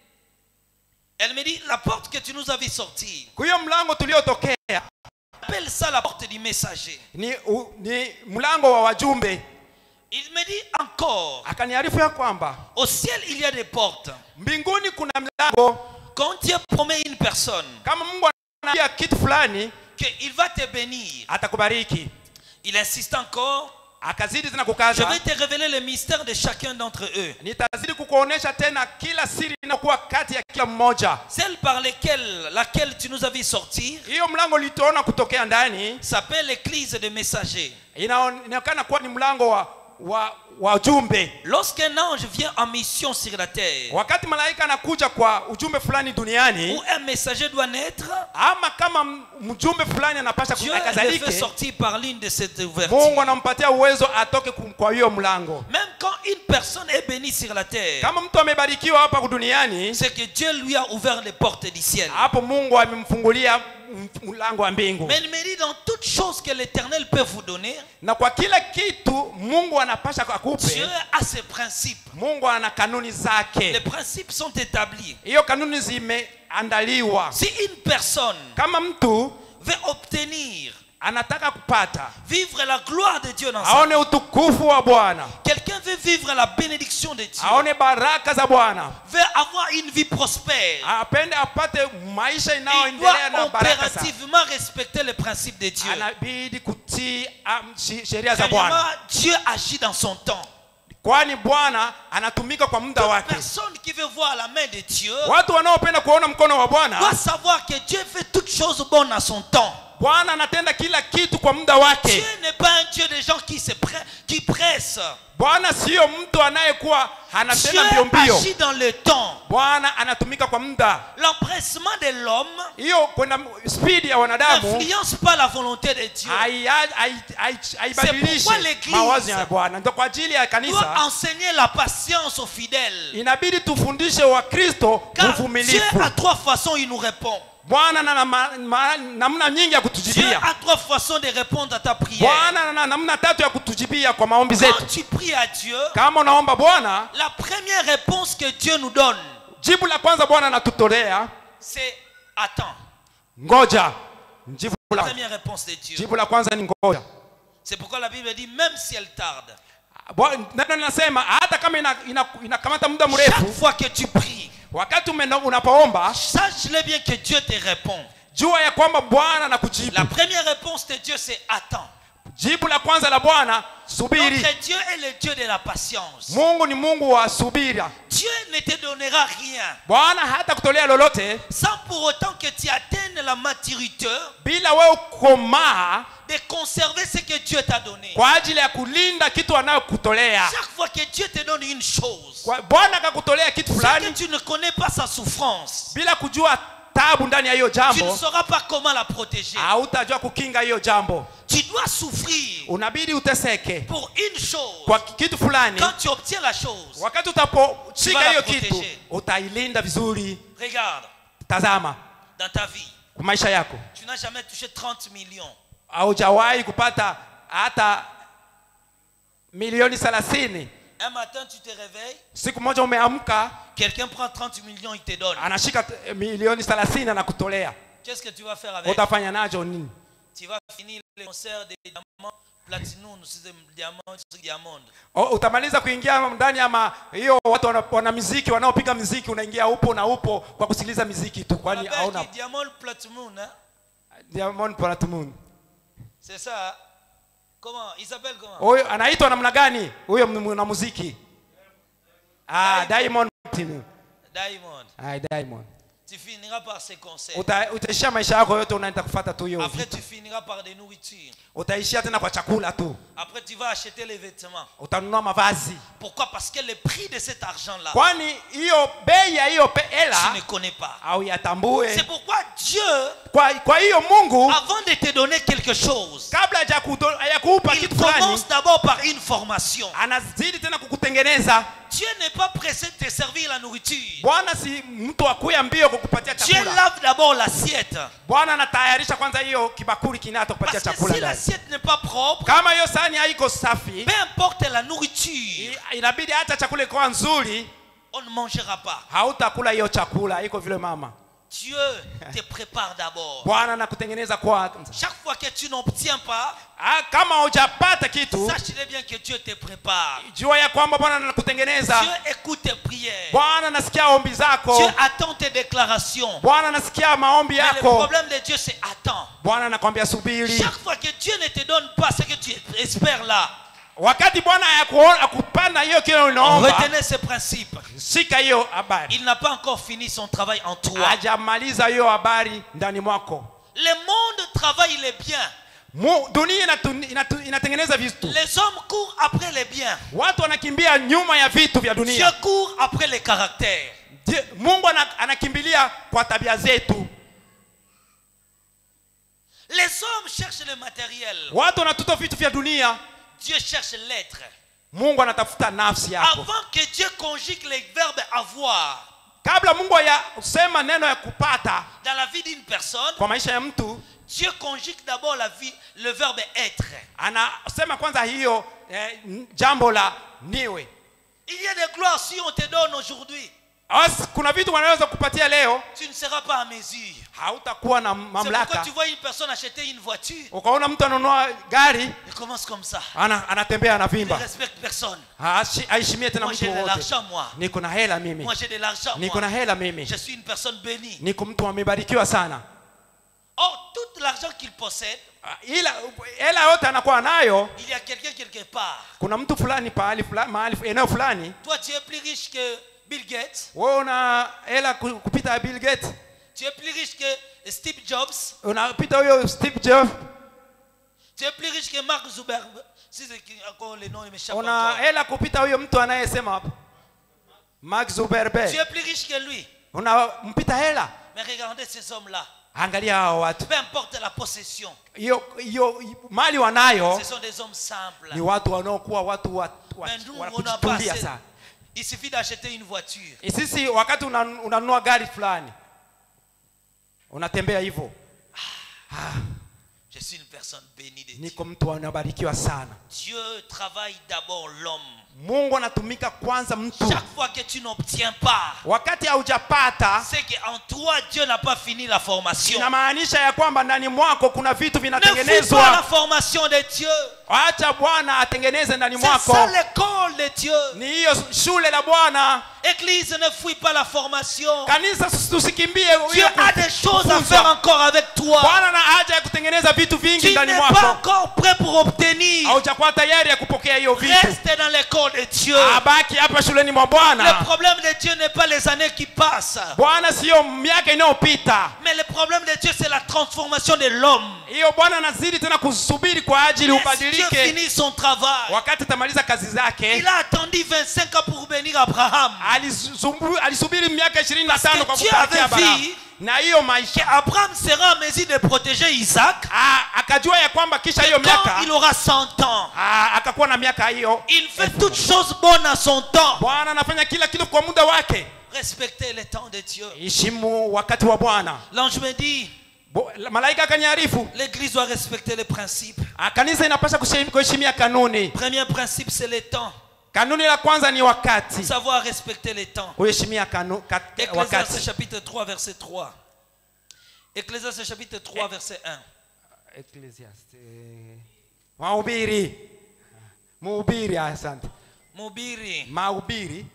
Elle me dit, la porte que tu nous as vu sortir, huyo mlango tuliotokea appelle ça la porte du messager. ni, u, ni mlango wa wajumbe Il me dit encore, akaniarifu ya kwamba au ciel, il y a des portes. mbinguni kuna mlango Quand Dieu promet une personne kama mungu anaambia kitu fulani qu'il va te bénir, atakubariki il insiste encore, akazidi tena je kukaza vais te révéler le mystère de chacun d'entre eux. nitazidi kukuonesha tena kila siri inakuwa kati ya kila mmoja Celle par laquelle, laquelle tu nous as vu sortir hiyo mlango ulitoona kutokea ndani s'appelle l'église de messagers. inaon- inaonekana kuwa ni mlango wa wa wajumbe Lorsqu'un ange vient en mission sur la terre, wakati malaika anakuja kwa ujumbe fulani duniani où un messager doit naître, ama kama m- mjumbe fulani anapasha Dieu le fait akazalike sortir par l'une de ces mungu ouvertures. anampatia uwezo atoke kum- kwa hiyo mlango Même quand une personne est bénie sur la terre, kama mtu amebarikiwa hapa duniani c'est que Dieu lui a ouvert les portes du ciel. hapo mungu amemfungulia m- mlango wa mbingu Mais il me dit dans toute chose que l'Éternel peut vous donner, na kwa kila kitu mungu anapasha Dieu akupe a ses principes. mungu ana kanuni Les zake principes sont établis. hiyo kanuni zimeandaliwa Si une personne kama mtu veut obtenir, anataka kupata vivre la gloire de Dieu dans sa aone utukufu wa bwana Quelqu'un veut vivre la bénédiction de Dieu, aone baraka za bwana veut avoir une vie prospère. apende apate maisha Il inayoendelea doit na baraka za impérativement respecter les principes de Dieu. anabidi kutii am- shi- sheria za bwana Premièrement, Dieu agit dans son temps. kwani bwana anatumika kwa muda Toute wake personne qui veut voir la main de Dieu watu wanaopenda kuona mkono wa doit bwana savoir que Dieu fait toutes choses bonnes à son temps. bwana anatenda kila kitu kwa muda wake Dieu n'est pas un Dieu des gens qui se pre- qui pressent. bwana siyo mtu anayekuwa Dieu anatenda mbio mbio agit dans le temps. bwana anatumika kwa muda L'empressement de l'homme hiyo kwenda spidi ya wanadamu n'influence pas la volonté de Dieu. hai- hai- hai- haibadilishi pourquoi l'Église mawazo ya bwana ndio kwa ajili ya doit kanisa enseigner la patience aux fidèles. inabidi tufundishe wakristo Car Dieu uvumilivu a trois façons, il nous répond. bwana na na- ma- ma- namna nyingi ya Dieu kutujibia a trois façons de répondre à ta prière. bwana na namna tatu ya kutujibia kwa maombi Quand zetu tu pries à Dieu, kama unaomba bwana la première réponse que Dieu nous donne, jibu la kwanza bwana anatutolea c'est attends. ngoja jibu La la, première réponse de Dieu. jibu la kwanza ni ngoja C'est pourquoi la Bible dit même si elle tarde, Bwa- neno linasema hata kama inakamata ina, inakamata muda chaque mrefu fois que tu pries, wakati umeno- unapoomba sache-le bien que Dieu te répond. jua ya kwamba bwana anakujibu La première réponse de Dieu, c'est attends. jibu la kwanza la bwana subiri Notre Dieu est le Dieu de la patience. mungu ni mungu wa subira Dieu ne te donnera rien bwana hata kutolea lolote sans pour autant que tu atteignes la maturité bila wewe kukomaa de conserver ce que Dieu t'a donné. kwa ajili ya kulinda kitu anayokutolea Chaque fois que Dieu te donne une chose, Kwa- bwana akakutolea kitu c'est que fulani tu ne connais pas sa souffrance. bila kujua tabu ndani ya hiyo Tu ne jambo sauras pas comment la protéger. hautajua kukinga hiyo jambo Tu dois souffrir unabidi uteseke pour une chose. kwa kitu fulani Quand tu obtiens la chose, wakati Tu vas utaposhika la hiyo protéger. kitu utailinda vizuri regarde, tazama dans ta vie, kwa maisha yako tu n'as jamais touché 30 millions. haujawahi kupata hata milioni thelathini Un matin, tu te réveilles, siku moja umeamka quelqu'un prend 30 millions, il te donne. anashika eh, milioni thelathini anakutolea Qu'est-ce que tu vas faire avec utafanya nacho nini Tu vas finir le concert des diamants, platinum, c'est diamant, c'est diamond. O- utamaliza kuingia ndani ya ma- hiyo watu wana, wana miziki wanaopiga miziki unaingia upo na upo kwa kusikiliza miziki tu On kwani appelle hauna qui diamant platinum, hein? Diamond Platnumz. C'est ça. hein? Comment Il s'appelle comment huyo anaitwa namna gani huyo mwanamuziki ah, diamond Platinum. Diamond. Ah, diamond Tu finiras par ces concerts. Uta- utaishia maisha yako yote unaenda kufata tu hiyo Après, vitu. tu finiras par des nourritures. utaishia tena kwa chakula tu Après, tu vas acheter les vêtements. utanunua mavazi Pourquoi Parce que le prix de cet argent-là, kwani hiyo bei ya hiyo pe- tu hela ne connais pas. au yatambue C'est pourquoi Dieu, kwa kwa hiyo mungu avant de te donner quelque chose, kabla haja kuto- hajakupa il kitu fulani commence d'abord par une formation. anazidi tena kukutengeneza Dieu n'est pas pressé de te servir la nourriture. bwana si mtu akuya mbio kukupatia Dieu chakula lave d'abord l'assiette. bwana anatayarisha kwanza hiyo kibakuli kinato kupatia Parce que chakula si ndani. l'assiette n'est pas propre, kama hiyo sahani haiko safi peu importe la nourriture, i- inabidi hata chakula ikuwa nzuri on ne mangera pas. hautakula hiyo chakula iko vile mama Dieu te prépare d'abord. bwana anakutengeneza kwanza Chaque fois que tu n'obtiens pas, Ah, kama hujapata kitu sache bien que Dieu te prépare. jua ya kwamba bwana anakutengeneza Dieu écoute tes prières. bwana anasikia ombi zako Dieu attend tes déclarations. bwana anasikia maombi Mais le yako problème de Dieu, c'est attends. bwana anakwambia subiri Chaque fois que Dieu ne te donne pas ce que tu espères là, wakati bwana hayakuona- hakupanda hiyo kile unaomba retenez ce principe. shika hiyo habari Il n'a pas encore fini son travail en toi. hajamaliza hiyo habari ndani mwako Le monde travaille les biens. Mu, dunia inatu- inatu- inatengeneza vitu Les hommes courent après les biens. watu wanakimbia nyuma ya vitu vya Dieu dunia court après les caractères. Je- mungu ana- anakimbilia kwa tabia zetu Les hommes cherchent le matériel. watu wanatuta vitu vya dunia Dieu cherche l'être. mungu anatafuta nafsi yako Avant que Dieu conjugue les verbes avoir kabla mungu ayasema neno ya kupata dans la vie d'une personne, kwa maisha ya mtu Dieu conjugue d'abord la vie, le verbe être. anasema kwanza hiyo eh, n- jambo la niwe Il y a des gloires si on te donne aujourd'hui, As, kuna vitu wanaweza kupatia leo tu ne seras pas à mesure. hautakuwa na C'est pourquoi mamlaka tu vois une personne acheter une voiture, ukaona mtu anunua gari il commence comme ça. ana, anatembea Il ne anavimba respecte personne. Hashi- aheshimie tena Moi mtu j'ai de wowote l'argent, moi. niko na hela mimi Moi j'ai de l'argent, niko na moi. hela mimi Je suis une personne bénie. niko mtu amebarikiwa sana Or, tout l'argent qu'il possède, Ah, ila hela yote anakuwa nayo il y a quelqu'un quelque part. kuna mtu fulani pahali fulani mahali eneo fulani Toi, tu es plus riche que Bill Gates. wewe una hela ku- kupita Bill Gates Tu es plus riche que Steve Jobs. unapita huyo Steve Jobs Tu es plus riche que Mark Zuckerberg. Si c'est qui- encore les noms, ils m'échappent una encore. hela kupita huyo mtu anayesema hapo Mark Tu Zuckerberg es plus riche que lui. unampita hela Mais regardez ces hommes-là. angalia hao watu Peu importe la possession, hiyo hiyo mali wanayo ce sont des hommes simples. ni watu wanaokuwa watu wa, wa, Mais nous, wa on n'a pas kujitulia assez. sana Il suffit d'acheter une voiture. sisi wakati una- unanunua gari fulani unatembea hivyo Je suis une personne bénie de Dieu. niko mtu anabarikiwa sana Dieu travaille d'abord l'homme. mungu anatumika kwanza mtu Chaque fois que tu n'obtiens pas, wakati haujapata c'est qu'en toi, Dieu n'a pas fini la formation. inamaanisha ya kwamba ndani mwako kuna vitu Ne fous pas la vinatengenezwa formation de Dieu. acha bwana atengeneze ndani C'est mwako ça l'école de Dieu. ni hiyo shule la bwana Église, ne fouille pas la formation. kanisa tusikimbie Dieu hiyo a des choses à kufunzwa. faire encore avec toi. bwana na haja ya kutengeneza vitu vingi Tu ndani n'es pas mwako encore prêt pour obtenir. haujakuwa tayari ya kupokea hiyo vitu Reste dans l'école de Dieu. abaki hapa shuleni mwa Le bwana problème de Dieu n'est pas les années qui passent. bwana siyo miaka inayopita Mais le problème de Dieu, c'est la transformation de l'homme. hiyo bwana anazidi tena kusubiri kwa ajili Laisse Dieu ubadilike finir son travail. wakati atamaliza kazi zake Il a attendu 25 ans pour bénir Abraham. Alisumbu- alisubiri miaka ishirini na Parce tano que kwa Dieu kupelekea avait Abrahamu. vu na hiyo Que maisha Abraham sera en mesure de protéger Isaac. Ah, akajua ya kwamba kisha hiyo Quand miaka il aura 100 ans, ah, akakuwa na miaka hiyo il fait toutes choses bonnes à son temps. bwana anafanya kila kitu kwa muda wake Respectez le temps de Dieu. heshimu wakati wa bwana L'ange me dit, Bo- malaika akaniarifu l'église doit respecter les principes. ah, kanisa inapasha kushim- kuheshimia kanuni Premier principe, c'est le temps. kanuni la kwanza ni wakati Savoir respecter le temps. kuheshimia kanu, kat, Ecclésiaste wakati chapitre 3, verset 3. Ecclésiaste chapitre 3, verset 1. Ecclesiastes, eh, mahubiri muhubiri asante Mubiri. mahubiri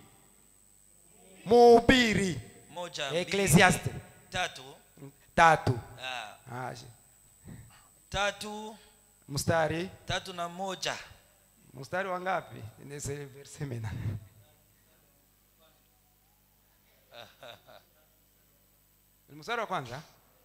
muhubiri Moja. mbili, Ecclesiastes Tatu. tatu Ah, Ah, shi- tatu. mstari Tatu na moja. mstari wa ngapi Nise- verse mina. mstari wa kwanza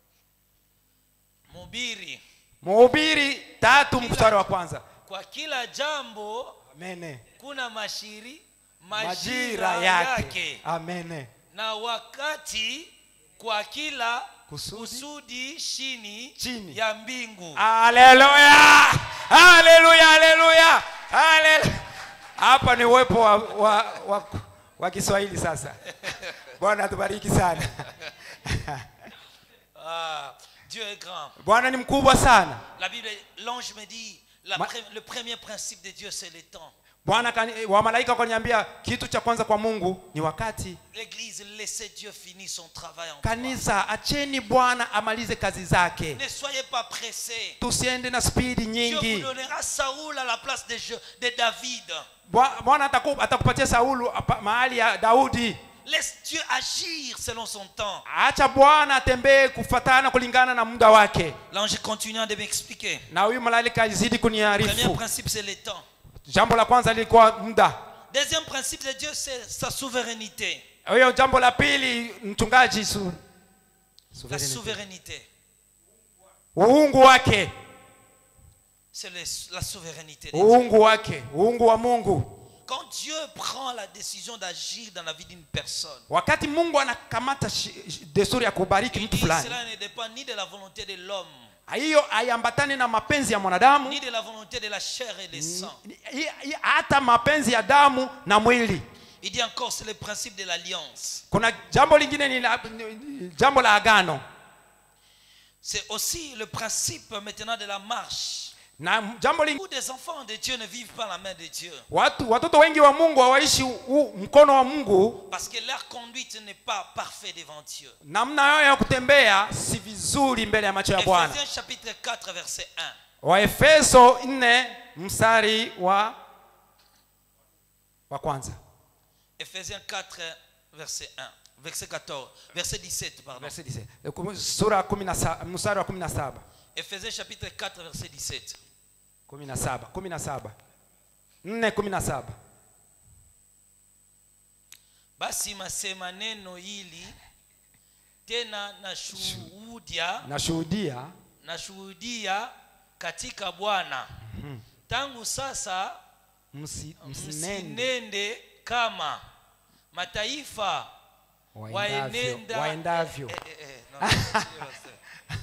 mhubiri mhubiri tatu mstari wa kwanza kwa kila jambo amene kuna mashiri majira majira yake, yake amene na wakati kwa kila Kusudi. kusudi chini, Chini. ya mbingu haleluya haleluya haleluya haleluya hapa ni uwepo wa, wa, wa, wa kiswahili sasa bwana atubariki sana Ah, Dieu est grand. bwana ni mkubwa sana La Bible, l'ange me dit, la Ma- pre- le premier principe de Dieu, c'est le temps. bwana kani- wamalaika wakaniambia kitu cha kwanza kwa mungu ni wakati L'église, laissez Dieu finir son travail en toi. kanisa acheni bwana amalize kazi zake Ne soyez pas pressés. tusiende na spidi Dieu vous nyingi donnera Saoul à la place de, Je- de David. Bwa- bwana ataku- atakupatia saulu apa- mahali ya daudi Laisse Dieu agir selon son temps. acha bwana atembee kufatana kulingana na muda wake L'ange continue de m'expliquer. na huyu malaika alizidi Le premier kuniarifu principe, c'est le temps. jambo la kwanza lilikuwa muda Deuxième principe de Dieu, c'est sa souveraineté. hiyo jambo la pili mchungaji su, La souveraineté. uungu wake C'est le- la souveraineté de Dieu. uungu wake uungu wa mungu Quand Dieu prend la décision d'agir dans la vie d'une personne, wakati mungu anakamata shi- shi- desturi ya kubariki il mtu dit fulani cela ne dépend ni de la volonté de l'homme, hiyo haiambatani na mapenzi ya mwanadamu ni de la volonté de la chair et du sang. Ni- hi- hi- hata mapenzi ya damu na mwili Il dit encore, c'est le principe de l'alliance. kuna jambo lingine ni, la, ni- ni jambo la agano C'est aussi le principe maintenant de la marche. na jambo lingine Où des enfants de Dieu ne vivent pas la main de Dieu. watu watoto wengi wa mungu hawaishi u- mkono wa mungu Parce que leur conduite n'est pas parfaite devant Dieu. namna yao ya kutembea si vizuri mbele ya macho ya bwana Ephésiens chapitre 4, verset 1. waefeso 4 mstari wa wa kwanza Ephésiens 4, verset 1. Verset 14. Verset 17, pardon. Verse 17. Eh, kum- sura ya kumi na sa- mstari wa 17 Ephésiens chapitre 4, verset 17. 17 17 4 17 basi masema neno hili tena nashuhudia nashuhudia nashuhudia katika bwana tangu sasa msi- msinende msinende kama mataifa waendavyo waenenda waendavyo Eh, eh, eh, no, sio, sio.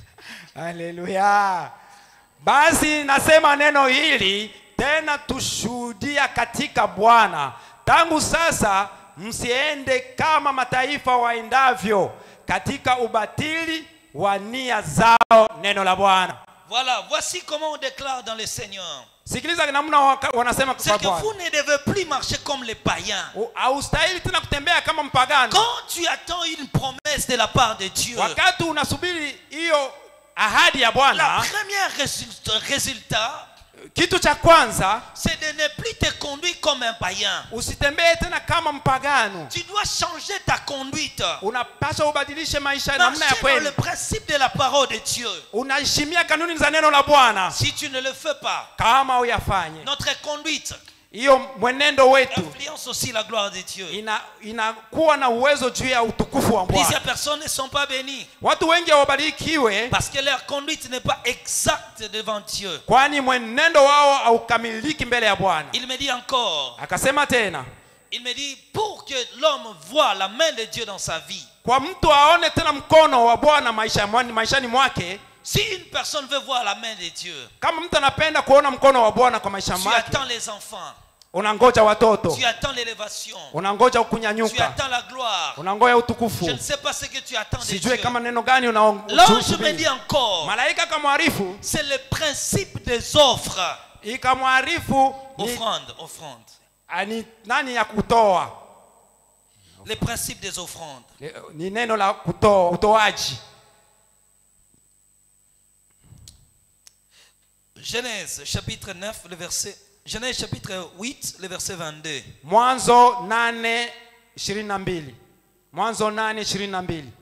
haleluya basi nasema neno hili tena tushuhudia katika bwana tangu sasa msiende kama mataifa waendavyo katika ubatili wa nia zao neno la bwana voilà voici comment on déclare dans le seigneur sikiliza namna waka- wanasema c'est kwa que bwana vous ne devez plus marcher comme les païens U- haustahili tena kutembea kama mpagano quand tu attends une promesse de la part de Dieu wakati unasubiri hiyo ahadi ya la bwana première résultat, résultat kitu cha kwanza c'est de ne plus te conduire comme un païen. usitembee tena kama mpagano Tu dois changer ta conduite. unapaswa ubadilishe maisha namna ya Marcher dans le kweli principe de la parole de Dieu. unaheshimia kanuni za neno la bwana Si tu ne le fais pas, kama uyafanye notre conduite hiyo mwenendo wetu influence aussi la gloire de Dieu. ina inakuwa na uwezo juu ya utukufu wa Plusieurs bwana personnes ne sont pas bénies watu wengi hawabarikiwe parce que leur conduite n'est pas exacte devant Dieu. kwani mwenendo wao haukamiliki mbele ya bwana Il me dit encore, akasema tena il me dit, pour que l'homme voit la main de Dieu dans sa vie, kwa mtu aone tena mkono wa bwana maisha, maishani mwake si une personne veut voir la main de Dieu, kama mtu anapenda kuona mkono wa bwana kwa maisha tu mwake attends les enfants, unangoja watoto tu attends l'élévation, unangoja tu kunyanyuka attends la gloire. unangoja Je utukufu ne sais pas ce que tu attends de sijue Dieu. kama neno gani L'ange me unaosubiri dit encore, malaika kamwarifu c'est le principe des offres. ikamwarifu ni, Offrande, offrande. ani, nani ya kutoa Le principe des offrandes. ni, ni neno la kutoa utoaji Genèse chapitre 9, le verset. Genèse chapitre 8, le verset 22. mwanzo nane ishirini na mbili mwanzo nane ishirini na mbili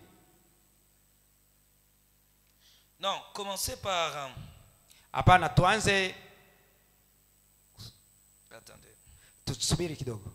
Non, commencez par. euh, hapana tuanze attendez. tusubiri kidogo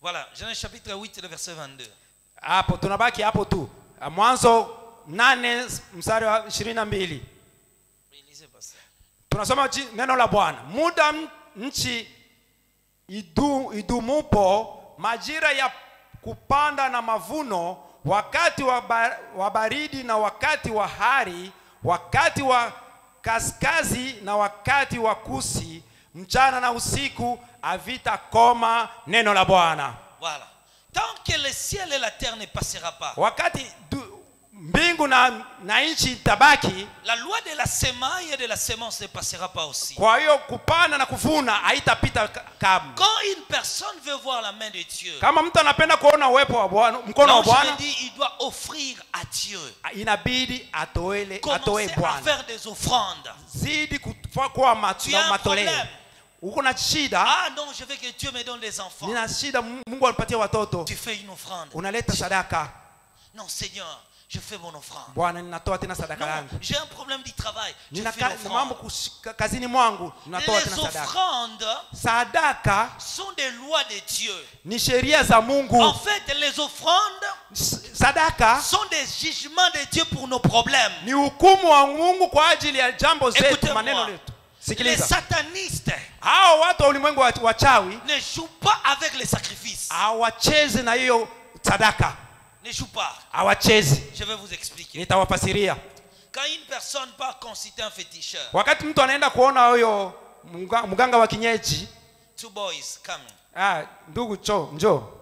Voilà, Genèse chapitre 8, le verset 22. hapo tunabaki hapo tu mwanzo nane mstari wa ishirini na mbili Oui, lisez pasteur. tunasoma ji- neno la bwana muda m- nchi idu, idumupo majira ya kupanda na mavuno wakati wa, ba, wa baridi na wakati wa hari wakati wa kaskazi na wakati wa kusi mchana na usiku havitakoma neno la bwana Voilà. Tant que le ciel et la terre ne passera pas, wakati du, mbingu na, na nchi itabaki la loi de la semaille et de la semence ne passera pas aussi. kwa hiyo kupanda na kuvuna haitapita ka- kamwe Quand une personne veut voir la main de Dieu, kama mtu anapenda kuona uwepo wa bwana mkono wa l'ange bwana me dit il doit offrir à Dieu. inabidi atoele atoe Commencer à bwana faire des offrandes. zidi kufa- kuwa ma- Tu na as un matoleo problème. uko na shida Ah non, je veux que Dieu me donne des enfants. nina shida Mu- mungu anipatie watoto Tu fais une offrande. unaleta sadaka Non, Seigneur, je fais mon offrande. bwana ninatoa tena sadaka Non, yangu j'ai un problème du travail. Je nina fais ka- l'offrande. mambo kushika- kazini mwangu ninatoa tena Les sadaka offrandes sadaka sont des lois de Dieu. ni sheria za mungu En fait, les offrandes S- sadaka sont des jugements de Dieu pour nos problèmes. ni hukumu wa mungu kwa ajili ya jambo zetu Écoutez-moi. maneno letu Les sikiliza satanistes hao watu wa ulimwengu wa- wachawi ne jouent pas avec les sacrifices. hawachezi na hiyo sadaka Ne jouent pas. hawachezi Je vais vous expliquer. nitawafasiria Quand une personne part consulter un féticheur, wakati mtu anaenda kuona huyo mga- mganga wa kienyeji two boys coming. ah, ndugu cho njo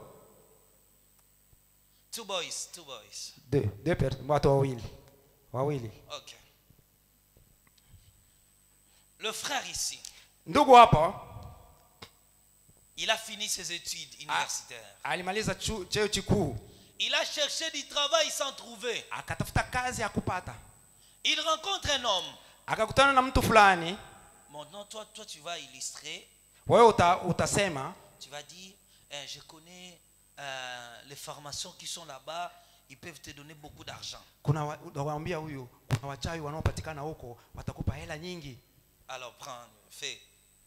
Two boys, two boys. de, de per, watu wawili wawili Ok. Le frère ici, ndugu hapa il a fini ses études universitaires. alimaliza chu- cheo chikuu Il a cherché du travail sans trouver. akatafuta kazi ya kupata Il rencontre un homme. akakutana na mtu fulani Maintenant, toi, toi, tu vas illustrer. wewe uta, utasema Tu vas dire, Eh, je connais euh, les formations qui sont là-bas. Ils peuvent te donner beaucoup d'argent. kuna wa- utawaambia huyu kuna wachawi wanaopatikana huko watakupa hela nyingi Alors, prends, fais.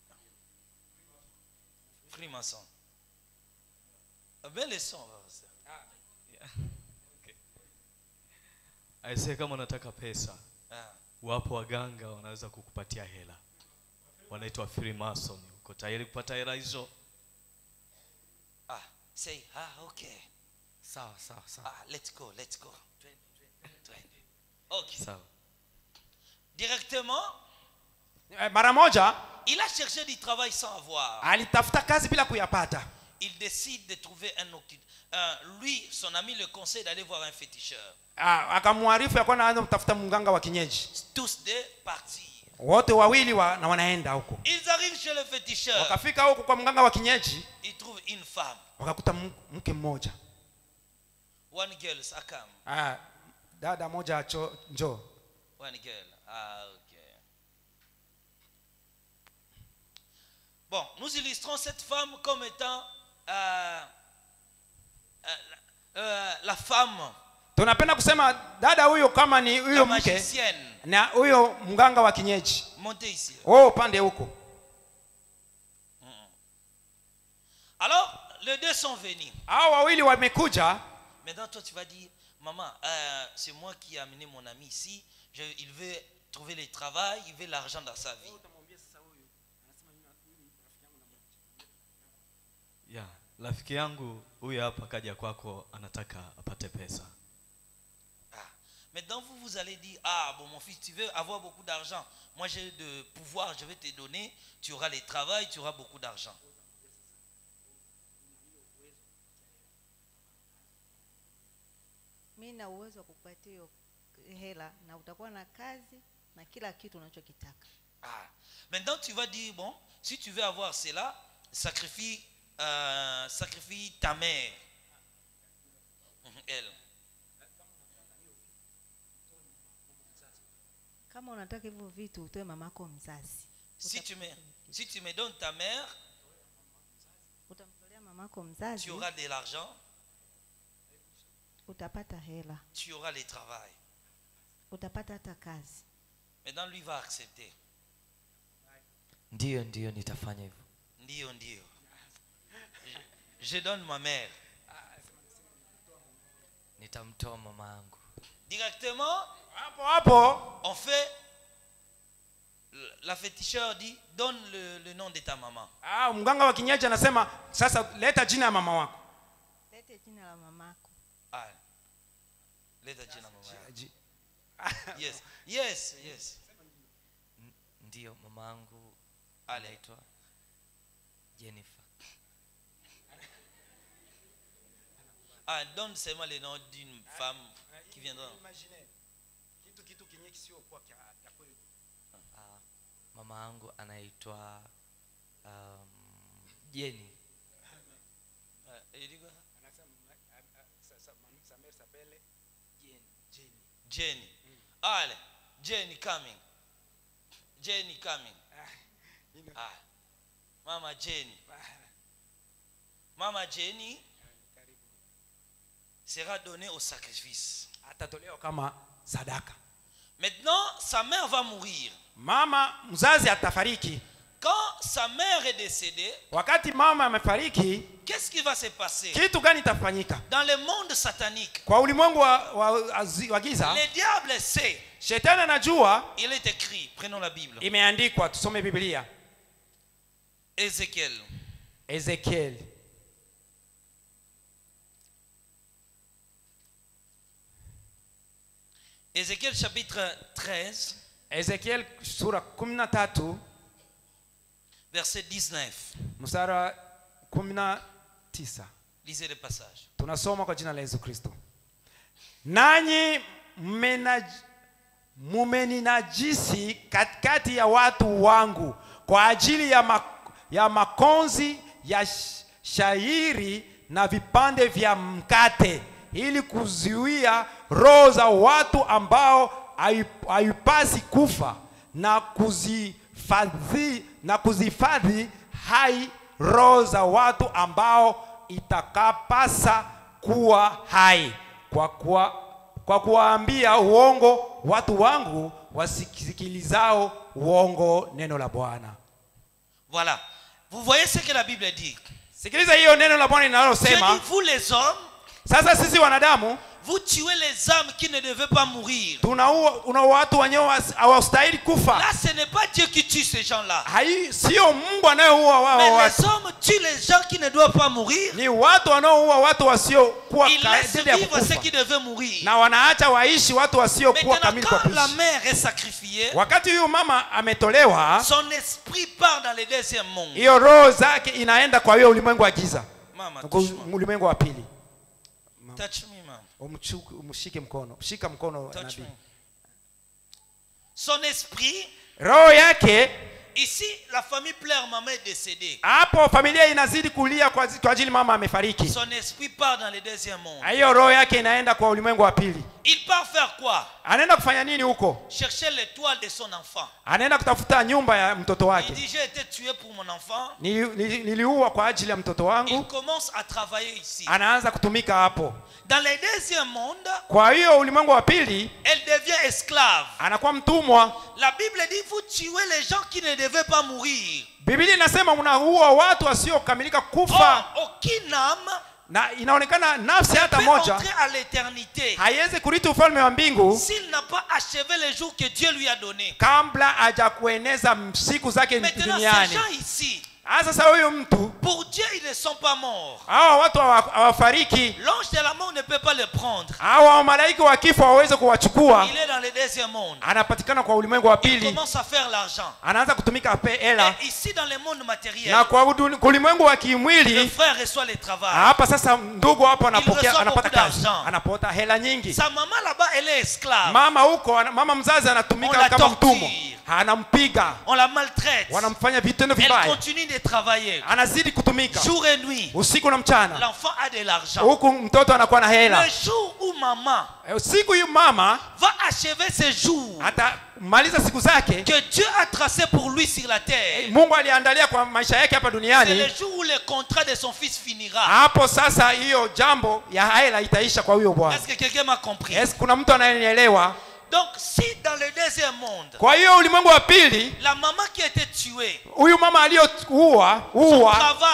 Freemason. Belle leçon. on va voir ça. aisee kama unataka pesa Ah. wapo waganga wanaweza kukupatia hela wanaitwa freemason uko tayari kupata hela hizo Ah, say, ah, okay. sawa sawa sawa Ah, let's go, let's go. Twende. Ok. sawa Directement, Eh, mara moja il a cherché du travail sans avoir. alitafuta kazi bila kuyapata Il décide de trouver un octute. Euh, lui, son ami le conseille d'aller voir un féticheur. Ah, akamwarifu ya kwamba anaanza kutafuta mganga wa kienyeji Tous deux partir. wote wawili wa, na wanaenda huko Ils arrivent chez le féticheur. wakafika huko kwa mganga wa kienyeji Ils trouvent une femme. wakakuta m- mke mmoja One girl, Sakam. ah, dada moja cho, njoo One girl. Ah, ok. Bon, nous illustrons cette femme comme étant euh, euh, euh, la femme, tunapenda kusema dada huyo kama ni la huyo mke magicienne. na huyo mganga wa kienyeji Montez ici. wewe upande huko Alors, les deux sont venus. hao wawili wamekuja Maintenant, toi, tu vas dire, maman, euh, c'est moi qui ai amené mon ami ici. Je- il veut trouver le travail, il veut l'argent dans sa vie. ya rafiki yangu huyu hapa kaja kwako anataka apate pesa Ah. Maintenant, vous, vous allez dire, ah, bon, mon fils, tu veux avoir beaucoup d'argent. Moi, j'ai de pouvoir, je vais te donner. Tu auras le travail, tu auras beaucoup d'argent. mi na uwezo wa kukupatia hiyo hela na utakuwa na kazi na kila kitu unachokitaka Ah. Maintenant, tu vas dire, bon, si tu veux avoir cela, sacrifie, euh, sacrifie ta mère. Mhm, Elle. kama unataka hivyo vitu utoe mamako mzazi Si tu, me, si tu me donnes ta mère, utamtolea mamako mzazi tu auras de l'argent, utapata hela tu auras le travail. utapata hata kazi Maintenant, lui va accepter. ndiyo ndiyo nitafanya hivyo Ndio, ndio. je donne ma mère. nitamtoa mama yangu Directement, hapo hapo on fait. La féticheur dit donne le, le nom de ta maman. ah, mganga wa kienyeji anasema sasa leta jina ya mama wako lete jina la mamako Ah. Leta jina mama yako. Ji- Yes. Yes, yes. ndiyo mama yangu Allez. anaitwa jennifer Ah, donne seulement le nom d'une femme qui viendra. Ah, mama yangu anaitwa um, jeni Ah, il dit quoi Jenny. Allez, Jenny coming. Jenny coming. Ah. Mama Jenny. Mama Jenny sera donnée au sacrifice. atatolewa kama sadaka Maintenant, sa mère va mourir. mama mzazi atafariki Quand sa mère est décédée, wakati mama amefariki qu'est-ce qui va se passer kitu gani itafanyika Dans le monde satanique, kwa ulimwengu wa, wa, azi- wa giza le diable sait. shetani anajua Il est écrit, prenons la Bible. imeandikwa tusome biblia Ézéchiel. ezekieli Ézéchiel chapitre 13, ezekieli sura 13 verset 19. mstari wa 19 Lisez le passage. tunasoma kwa jina la yesu kristo nanyi mmenaj- mumeninajisi katikati ya watu wangu kwa ajili ya, ma, ya makonzi ya sh- shairi na vipande vya mkate ili kuzuia roho za watu ambao hai- haipasi kufa na kuzifadhi na kuzifadhi hai roho za watu ambao itakapasa kuwa hai kwa kuwa, kwa kuwaambia uongo watu wangu wasikilizao uongo neno la bwana Voilà. Vous voyez ce que la Bible dit. sikiliza hiyo neno la bwana Dieu linalosema dit, vous les hommes, sasa sisi wanadamu vous tuez les âmes qui ne devaient pas mourir. tunaua una watu wenyewe wasi- hawastahili kufa Là, ce n'est pas Dieu qui tue ces gens-là. Hai- sio mungu anayeua wao Mais watu les hommes tuent les gens qui ne doivent pas mourir. ni watu wanaoua watu wasiokuwa Ils laissent kadiri ya vivre ceux kukufa qui devaient mourir. na wanaacha waishi watu wasiokuwa Maintenant, kamili kwa quand la kuishi mère est sacrifiée, wakati huyu mama ametolewa son esprit part dans le deuxième monde. hiyo roho zake inaenda kwa hiyo ulimwengu wa giza Mama, Kwa touche-moi. ulimwengu wa pili Touch me, mama. Umchuku- umshike mkono shika mkono Touch nabii me. Son esprit, roho yake ici, la famille pleure, maman est décédée. hapo familia inazidi kulia kwa kwa ajili mama amefariki Son esprit part dans le deuxième monde. hiyo roho yake inaenda kwa ulimwengu wa pili Il part faire quoi anaenda kufanya nini huko Chercher l'étoile de son enfant. anaenda kutafuta nyumba ya mtoto Il wake dit, j'ai été tué pour mon enfant. Nili- nili- niliua kwa ajili ya mtoto Il wangu commence à travailler ici. anaanza kutumika hapo Dans le deuxième monde, kwa hiyo ulimwengu wa pili elle devient esclave. anakuwa mtumwa La Bible dit, vous tuez les gens qui ne devaient pas mourir. biblia inasema unaua watu wasiokamilika kufa Or, aucune âme na inaonekana nafsi hata peut moja entrer à l'éternité haiwezi kurithi ufalme wa mbingu s'il n'a pas achevé les jours que Dieu lui a donnés. kabla haja kueneza siku zake Maintenant, ces duniani gens ici, Ah, sasa huyu mtu pour Dieu, ils ne sont pas morts. hawa watu hawa- hawafariki L'ange de la mort ne peut pas le prendre. hawa malaika wa kifo waweze kuwachukua Il est dans le deuxième monde. anapatikana kwa ulimwengu wa Il pili commence à faire l'argent. anaanza kutumika ape hela Et ici, dans le monde matériel, na kwa udu- kwa ulimwengu wa le kimwili frère reçoit le travail. hapa sasa ndugu hapo anapokea reçoit anapata beaucoup kazi d'argent. anapata hela nyingi Sa maman là-bas, elle est esclave. mama huko ana- mama mzazi On anatumika la kama torture. mtumwa anampiga On la maltraite. wanamfanya vitendo Elle vibaya continue de travailler. anazidi kutumika Jour et nuit. usiku na mchana L'enfant a de l'argent. huku mtoto anakuwa na hela Le jour où maman Eh, siku hiyo mama va achever ses jours atamaliza siku zake que Dieu a tracé pour lui sur la terre, mungu aliandalia kwa maisha yake hapa c'est le duniani jour où le contrat de son fils finira. hapo sasa hiyo jambo ya hela itaisha kwa huyo bwana Est-ce que quelqu'un m'a compris yes, kuna mtu anayenielewa Donc, si dans le deuxième monde, kwa hiyo ulimwengu wa pili la maman qui a été tuée, huyu mama aliyouwa son uwa travail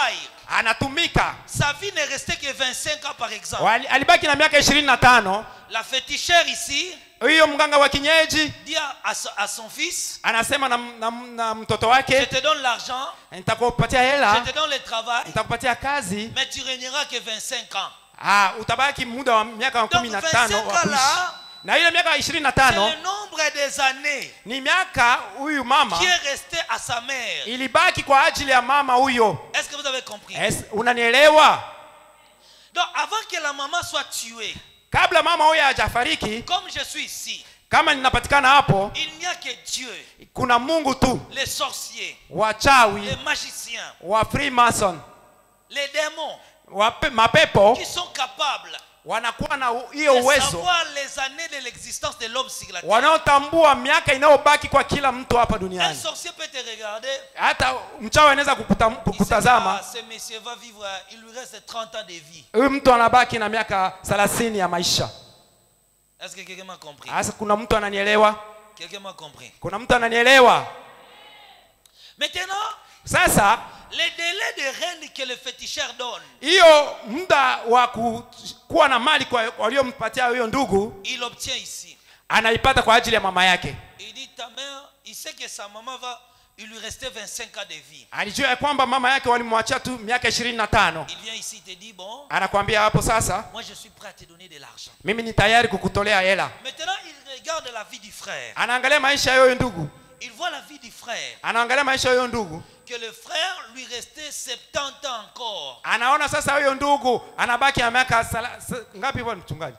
anatumika Sa vie n'est restée que 25 ans par exemple. Wali- alibaki na miaka ishirini na tano La fétichère ici huyo mganga wa kienyeji dit à, à son- à son fils, anasema na, na, na mtoto je wake te donne l'argent, nitakupatia je hela te donne le travail, nitakupatia kazi mais tu régneras que 25 ans. ah, utabaki muda wa miaka Donc kumi na tano 25 wa ans kuishi là, na ile miaka ishirini na c'est tano le nombre des années ni miaka huyu mama qui est resté à sa mère. ilibaki kwa ajili ya mama huyo Est-ce que vous avez compris Es- unanielewa Donc avant que la maman soit tuée, kabla mama huyo hajafariki comme je suis ici, kama ninapatikana hapo il n'y a que Dieu, kuna mungu tu les sorciers, wachawi les magiciens, wa freemason les démons wa pe- mapepo qui sont capables wanakuwa na u- hiyo de uwezo savoir les années de l'existence de l'homme sur la terre. wanaotambua miaka inayobaki kwa kila mtu hapa Un duniani sorcier peut te regarder. hata mchawi anaweza kukuta- Il sait que, ah, kukutazama ce monsieur va vivre, euh, il lui reste 30 ans de vie. huyu mtu anabaki na miaka 30 ya maisha Est-ce que quelqu'un m'a compris sasa kuna mtu ananielewa Quelqu'un m'a compris. kuna mtu ananielewa Maintenant, sasa les délais de règne que le féticheur donne, hiyo muda wa ku- kuwa na mali kwa waliompatia huyo ndugu il obtient ici. anaipata kwa ajili ya mama yake Il dit ta mère, il sait que sa maman va, il lui restait 25 ans de vie. alijua ya kwamba mama yake walimwachia tu miaka ishirini na tano Il vient ici, il te dit bon, anakwambia hapo sasa moi je suis prêt à te donner de l'argent. mimi ni tayari kukutolea hela Maintenant, il regarde la vie du frère. anaangalia maisha ya huyo ndugu Il voit la vie du frère. anaangalia maisha ya huyo ndugu Que le frère lui restait 70 ans encore. anaona sasa huyo ndugu anabaki na miaka sala- sa- ngapi bwana mchungaji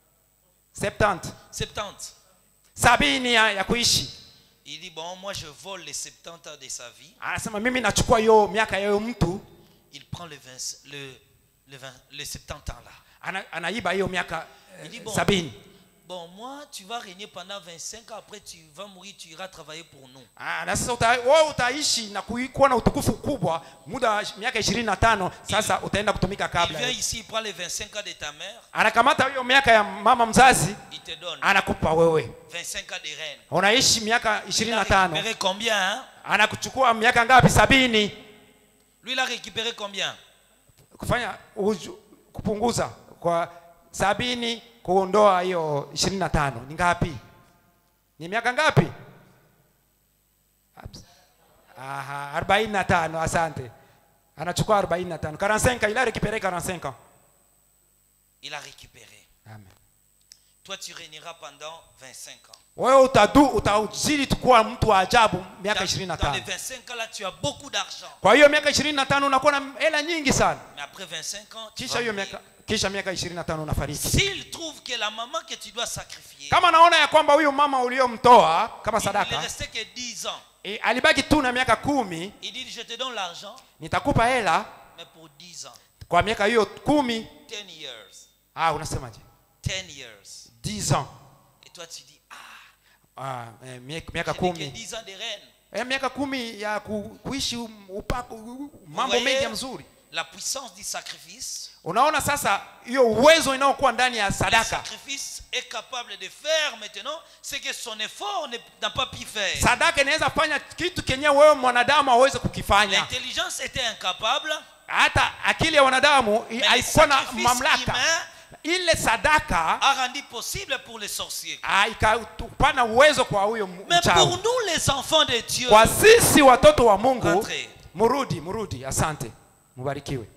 70 70. sabini ya, ya kuishi Il dit bon, moi je vole les 70 ans de sa vie. anasema mimi nachukua hiyo miaka ya huyo mtu Il prend le, 20, le, le, 20, les 70 ans là. ana, anaiba hiyo miaka Il dit eh, bon, sabini bon, moi tu vas régner pendant 25 ans, après tu vas mourir, tu iras travailler pour nous. Ah, na sasa uta, wewe utaishi na kui- kuwa na utukufu kubwa muda wa miaka ishirini na tano sasa utaenda kutumika Il kabla vient ici, il prend les 25 ans de ta mère, anakamata hiyo miaka ya mama mzazi il te donne anakupa wewe 25 ans de reine. unaishi miaka Il ishirini a na tano récupéré combien hein? anakuchukua miaka ngapi sabini Lui, il a récupéré combien kufanya uju, kupunguza kwa sabini kuondoa hiyo ishirini na tano ni ngapi ni miaka ngapi Abs- Aha, arobaini na tano asante anachukua arobaini na tano 45 il a récupéré 45 ans Il a récupéré. Amen. Toi, tu régneras pendant 25 ans. wewe utadu utazidi kuwa mtu wa ajabu miaka Dans, ishirini na dans les tano 25 ans là, tu as beaucoup d'argent. kwa hiyo miaka ishirini na tano unakuwa na hela nyingi sana Mais après 25 ans, tu kisha vas hiyo mourir. miaka kisha miaka ishirini na tano unafariki S'il trouve que la maman que tu dois sacrifier, kama naona ya kwamba huyu mama uliomtoa kama il ne sadaka restait que 10 ans. e, alibaki tu na miaka kumi Il dit, je te donne l'argent, nitakupa hela mais pour 10 ans. kwa miaka hiyo kumi 10 years. ah, unasemaje 10 years. 10 ans Et toi, tu dis, ah, ah, eh, mie- miaka je n'ai que kumi 10 ans de reine. eh, miaka kumi ya ku, kuishi um- upako mambo voyez? mengi ya mzuri La puissance du sacrifice. unaona sasa hiyo uwezo inayokuwa ndani ya Le sadaka sacrifice est capable de faire maintenant ce que son effort ne- n'a pas pu faire. sadaka inaweza fanya kitu kenye wewe mwanadamu aweze kukifanya L'intelligence était incapable. hata akili ya wanadamu i- Mais le haikuwa na sacrifice mamlaka humain ile sadaka a rendu possible pour les sorciers. ah, ikapana uwezo kwa huyo m- Mais mchawi. pour nous, les enfants de Dieu, kwa sisi watoto wa mungu Rentrez. murudi murudi asante mubarikiwe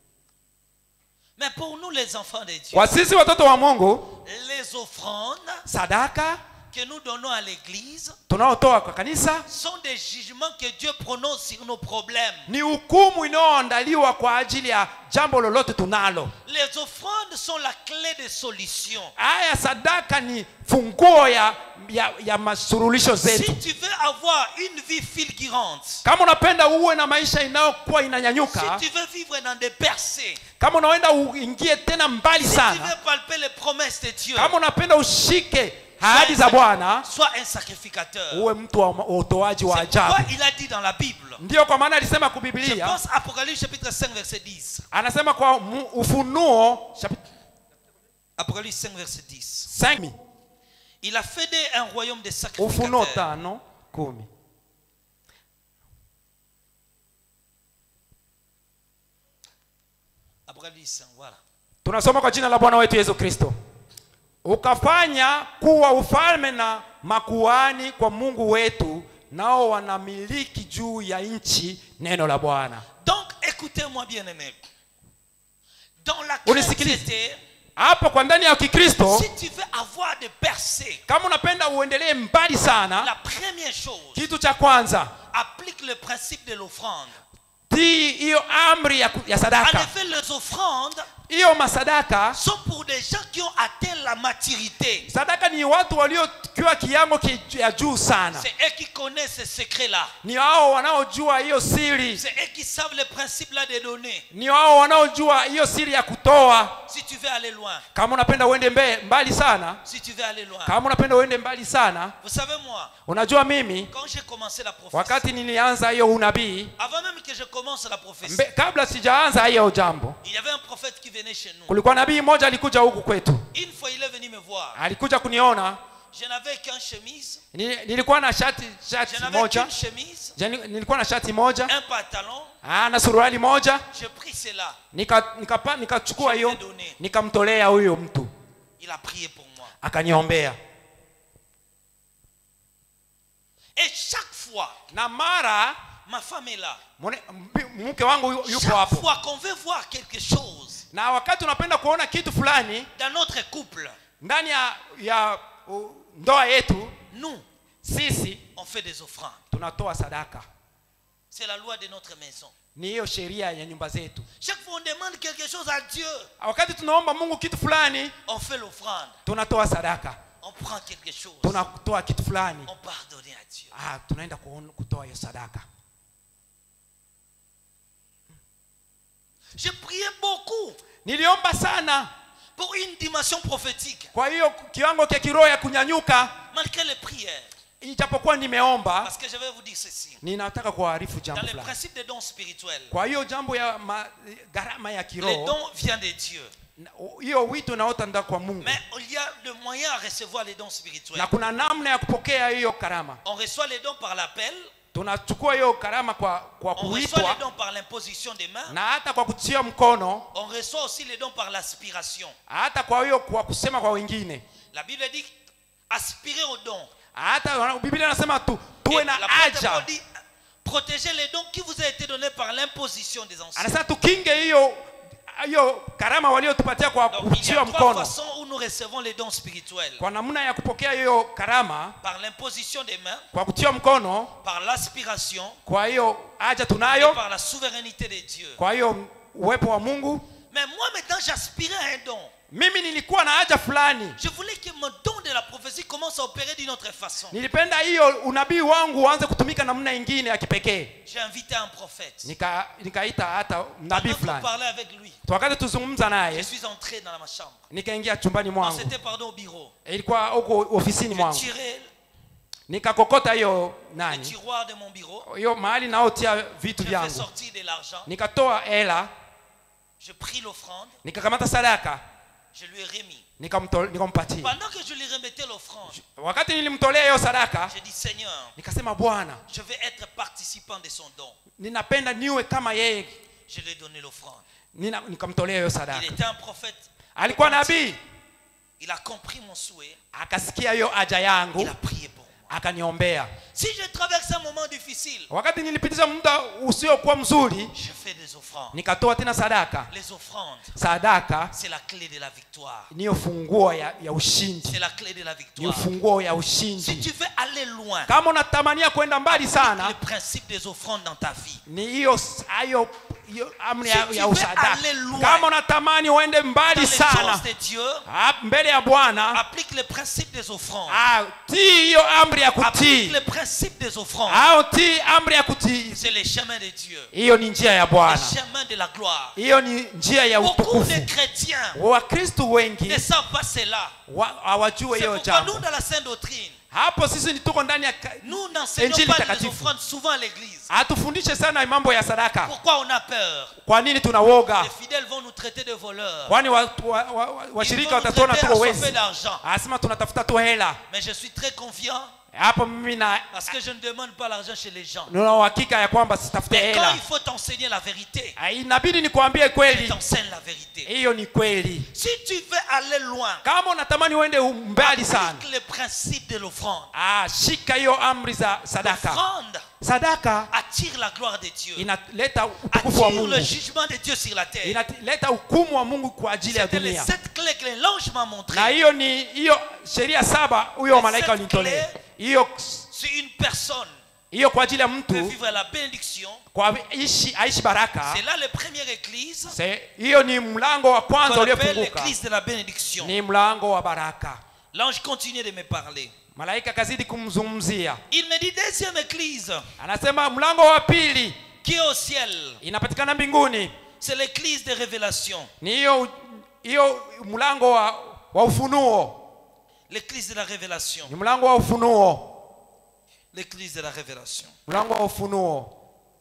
mais pour nous, les enfants de Dieu, kwa sisi watoto wa mungu les offrandes sadaka que nous donnons à l'église tunaotoa kwa kanisa sont des jugements que Dieu prononce sur nos problèmes. ni hukumu inayoandaliwa kwa ajili ya jambo lolote tunalo Les offrandes sont la clé de solution. haya sadaka ni funguo ya, ya, ya masurulisho Si zetu tu veux avoir une vie fulgurante, kama unapenda uwe na maisha inayokuwa si inanyanyuka tu veux vivre dans des percées, kama unaenda uingie tena mbali si tu sana veux palper les promesses de Dieu, kama unapenda ushike sois ahadi un za sac- bwana sois un sacrificateur. uwe mtu wa wa utoaji wa C'est pourquoi ajabu il a dit dans la Bible. ndiyo kwa maana alisema Je kubiblia pense Apocalypse chapitre 5 verset 10. anasema kwa mu- ufunuo chapi- Apocalypse 5 verset 10. semi, Il a fait d'eux un royaume de ufunuo sacrificateurs. tano kumi Apocalipse, voilà. tunasoma kwa jina la bwana wetu yesu kristo ukafanya kuwa ufalme na makuani kwa mungu wetu nao wanamiliki juu ya nchi neno la bwana Donc, écoutez-moi bien aimé. Dans la Unisikilize. chrétienté, hapo kwa ndani ya kikristo si tu veux avoir de percées, kama unapenda uendelee mbali sana la première chose, kitu cha kwanza applique le principe de l'offrande. tii hiyo amri ya, ku- ya En sadaka effet, les offrandes hiyo masadaka sont pour des gens qui ont atteint la maturité. sadaka ni watu waliokiwa kiwango ki- ya juu sana C'est eux qui connaissent ces secrets-là. ni hao wanaojua hiyo siri C'est eux qui savent le principe-là de donner. ni hao wanaojua hiyo siri ya kutoa Si tu veux aller loin, kama unapenda uende mbe, mbali sana si tu veux aller loin. kama unapenda uende mbali sana Vous savez, moi, unajua mimi quand j'ai commencé la prophétie, wakati nilianza hiyo unabii avant même que je commence la prophétie, mbe, kabla sijaanza hiyo jambo il y avait un prophète qui venait chez nous. kulikuwa nabii mmoja alikuja huku kwetu Une fois, il est venu me voir. alikuja kuniona Je n'avais qu'une chemise, Ni- nilikuwa na shati je shati n'avais moja qu'une chemise, Jani- nilikuwa na shati moja un pantalon. ah, na suruali moja J'ai pris cela. nikachukua nika, nika nikachukua hiyo donné. nikamtolea huyo mtu Il a prié pour moi. akaniombea Et chaque fois, na mara ma femme est là. mone- mbi- mke wangu yu- yupo Chaque hapo fois qu'on veut voir quelque chose na wakati unapenda kuona kitu fulani dans notre couple, ndani ya, ya uh, ndoa yetu nous, sisi on fait des offrandes. tunatoa sadaka C'est la loi de notre maison. ni hiyo sheria ya nyumba zetu Chaque fois on demande quelque chose à Dieu, wakati tunaomba mungu kitu fulani on fait l'offrande. tunatoa sadaka On prend quelque chose, tunatoa kitu fulani on pardonne à Dieu. ah, tunaenda kuon- kutoa hiyo sadaka J'ai prié beaucoup niliomba sana pour une dimension prophétique, kwa hiyo kiwango cha kiroho ya kunyanyuka malgré les prières. ijapokuwa nimeomba Parce que je vais vous dire ceci. ninataka kuwaarifu Dans jambo le fulani principe des dons spirituels, kwa hiyo jambo ya ma, gharama ya les kiroho dons viennent de Dieu. na- hiyo wito unaota nda kwa mungu Mais il y a le moyen à recevoir les dons spirituels. na kuna namna ya kupokea hiyo karama On reçoit les dons par l'appel, tunachukua hiyo karama kwa, kwa on reçoit les kuitwa dons par l'imposition des mains, na hata kwa kutia mkono on reçoit aussi les dons par l'aspiration. hata kwa hiyo kwa kusema kwa wengine La Bible dit aspirer aux dons. hata wana- biblia anasema tu, Et tuwe na l'apôtre haja Paul dit protéger les dons qui vous a été donnés par l'imposition des anciens. anasema tukinge hiyo hiyo karama waliotupatia kwa Donc il y kutiwa a trois mkono façons où nous recevons les dons spirituels. kwa namna ya kupokea hiyo karama Par l'imposition des mains, kwa kutiwa mkono par l'aspiration kwa hiyo haja et tunayo par la souveraineté de Dieu. kwa hiyo uwepo wa mungu Mais moi maintenant j'aspirais à un don. mimi nilikuwa na haja fulani Je voulais que mon don de la prophétie commence à opérer d'une autre façon. nilipenda hiyo unabii wangu uanze kutumika namna ingine ya kipekee J'ai invité un prophète. Nika- nikaita hata nabii Pendant qu'on fulani parlait avec lui, wakati tuzungumza je naye suis entré dans ma chambre. nikaingia chumbani Non, mwangu c'était pardon au bureau. ilikuwa huko ofisini Je mwangu tirais nikakokota hiyo le nani tiroir de mon bureau. hiyo mahali naotia vitu Je fais vyangu sortir de l'argent. nikatoa hela Je pris l'offrande. nikakamata sadaka Je lui ai remis. nikamto- nikampatia Pendant que je lui remettais l'offrande, wakati nilimtolea hiyo sadaka j'ai dit Seigneur, nikasema bwana je veux être participant de son don. ninapenda niwe kama yeye Je lui ai donné l'offrande. Nina- nikamtolea hiyo Il sadaka était un prophète. alikuwa nabii Il a compris mon souhait. akasikia hiyo haja Il yangu a prié pour moi. akaniombea Si je traverse un moment difficile, wakati nilipitisha muda usiokuwa mzuri je fais des offrandes. nikatoa tena sadaka Les offrandes, sadaka c'est la clé de la victoire. niyo funguo ya, ya C'est ushindi la clé de la ni victoire. ufunguo ya Si ushindi tu veux aller loin, kama unatamania kwenda mbali le sana principe des offrandes dans ta vie. ni hiyo hiyo hiyo amri ya, Si ya tu veux usadaka aller loin kama unatamani uende Dans mbali les sana choses de Dieu, ah, mbele ya bwana applique le principe des offrandes. ah, tii hiyo amri ya Applique kutii le principe des offrandes. au tii amri ya kutii C'est le chemin de Dieu. hiyo ni njia ya Le bwana chemin de la gloire. hiyo ni njia ya Beaucoup utukufu de chrétiens wakristu wengi ne savent pas cela. wa- hawajue C'est hiyo pourquoi nous, jambo dans la Sainte Doctrine, hapo sisi ni tuko ndani ya ka- nous n'enseignons Injili pas les takatifu. offrandes souvent à l'église. hatufundishe sana mambo ya sadaka Pourquoi on a peur kwa nini tunawoga Les fidèles vont nous traiter de voleurs. kwani washirika wa, wa, wa, Ils washirika vont nous watatuona traiter tuko à chauffer wezi d'argent. anasema tunatafuta tu hela Mais je suis très confiant hapo mimi na Parce que je ne demande pas l'argent chez les gens. nina uhakika ya kwamba sitafute Mais quand hela il faut t'enseigner la vérité, Ah, inabidi nikwambie je kweli t'enseigne la vérité. hiyo ni kweli Si tu veux aller loin, kama unatamani uende mbali sana applique le principe de l'offrande. ah, shika hiyo amri za sadaka L'offrande sadaka attire la gloire de Dieu. inaleta utukufu wa Attire mungu le jugement de Dieu sur la terre. inaleta hukumu wa mungu kwa ajili ya C'était les dunia sept clés que l'ange m'a na montrées. hiyo ni hiyo sheria saba huyo malaika Cette walinitolea clé- hiyo Si une personne hiyo kwa ajili ya peut mtu vivre la bénédiction, kwa ishi aishi baraka c'est là la première église Se- hiyo ni mlango wa kwanza qu'on appelle uliofunguka l'église de la bénédiction. ni mlango wa baraka L'ange continuait de me parler. malaika akazidi kumzungumzia Il me dit deuxième église anasema mlango wa pili qui est au ciel, inapatikana mbinguni c'est l'église de révélation, ni hiyo hiyo mlango wa, wa ufunuo l'église de la révélation, ni mlango wa ufunuo l'église de la révélation. mlango wa ufunuo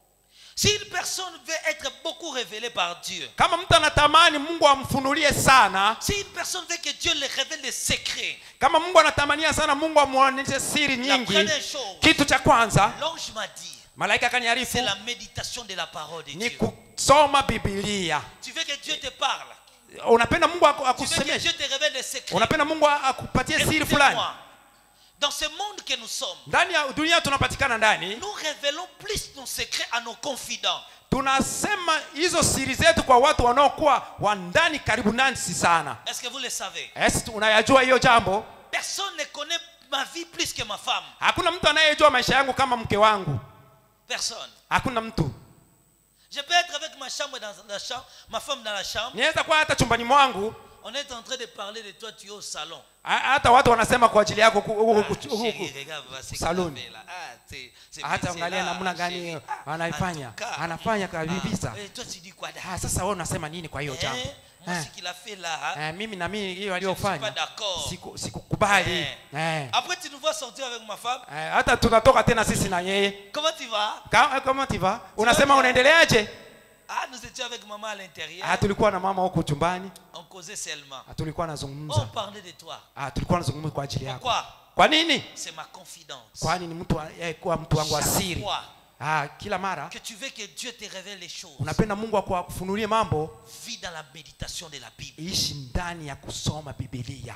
Si une personne veut être beaucoup révélée par Dieu, kama mtu anatamani mungu amfunulie sana si une personne veut que Dieu lui révèle des secrets, kama mungu anatamania sana mungu amwonyeshe siri la nyingi première chose, kitu cha kwanza l'ange m'a dit, malaika akaniarifu c'est la méditation de la parole de ni Dieu. kusoma bibilia Tu veux que Dieu te parle, unapenda mungu aku- tu veux que akusemeshe Dieu te révèle des secrets. unapenda mungu akupatie siri fulani Écoutez-moi, dans ce monde que nous sommes, ndani ya dunia tunapatikana ndani nous révélons plus nos secrets à nos confidents. tunasema hizo siri zetu kwa watu wanaokuwa wa ndani karibu nasi sana Est-ce que vous le savez Esi, unayajua hiyo jambo Personne ne connaît ma vie plus que ma femme. hakuna mtu anayejua maisha yangu kama mke wangu Personne. hakuna mtu Je peux être avec ma chambre dans la chambre, ma femme dans la chambre. niweza kuwa hata chumbani mwangu On est en train de parler de toi, tu es au salon. ha- hata watu wanasema kwa ajili yako huku- huku- Ah, huku- huku- chérie, regarde, voilà, c'est Salon. qu'il a fait là. Ah, c'est- c'est- hata c'est angalia là, namna gani chérie. Ah, anaifanya en tout cas, anafanya kabisa ah, et toi, tu dis quoi là ah, sasa wewe unasema nini kwa hiyo jambo Hein? Moi, Eh, ce qu'il a fait là, eh, mimi na mimi hiyo je ne suis pas aliyofanya d'accord. siku- sikukubali Eh. Eh. Après, tu nous vois sortir avec ma femme. Eh, hata tunatoka tena sisi na yeye Comment tu vas Ka- kama tiva unasema bien. unaendeleaje Ah, nous étions avec maman à l'intérieur. ah, tulikuwa na mama huku chumbani On causait seulement. ah, tulikuwa On nazungumza parlait de toi. ah, tulikuwa nazungumza kwa ajili yako Pourquoi kwa nini C'est ma confidence. kwani ni mtu wa- eh, kuwa mtu wangu wa Chaque siri fois ah, kila mara que tu veux que Dieu te révèle les choses, unapenda mungu aku- akufunulie mambo vis dans la méditation de la Bible. ishi ndani ya kusoma bibilia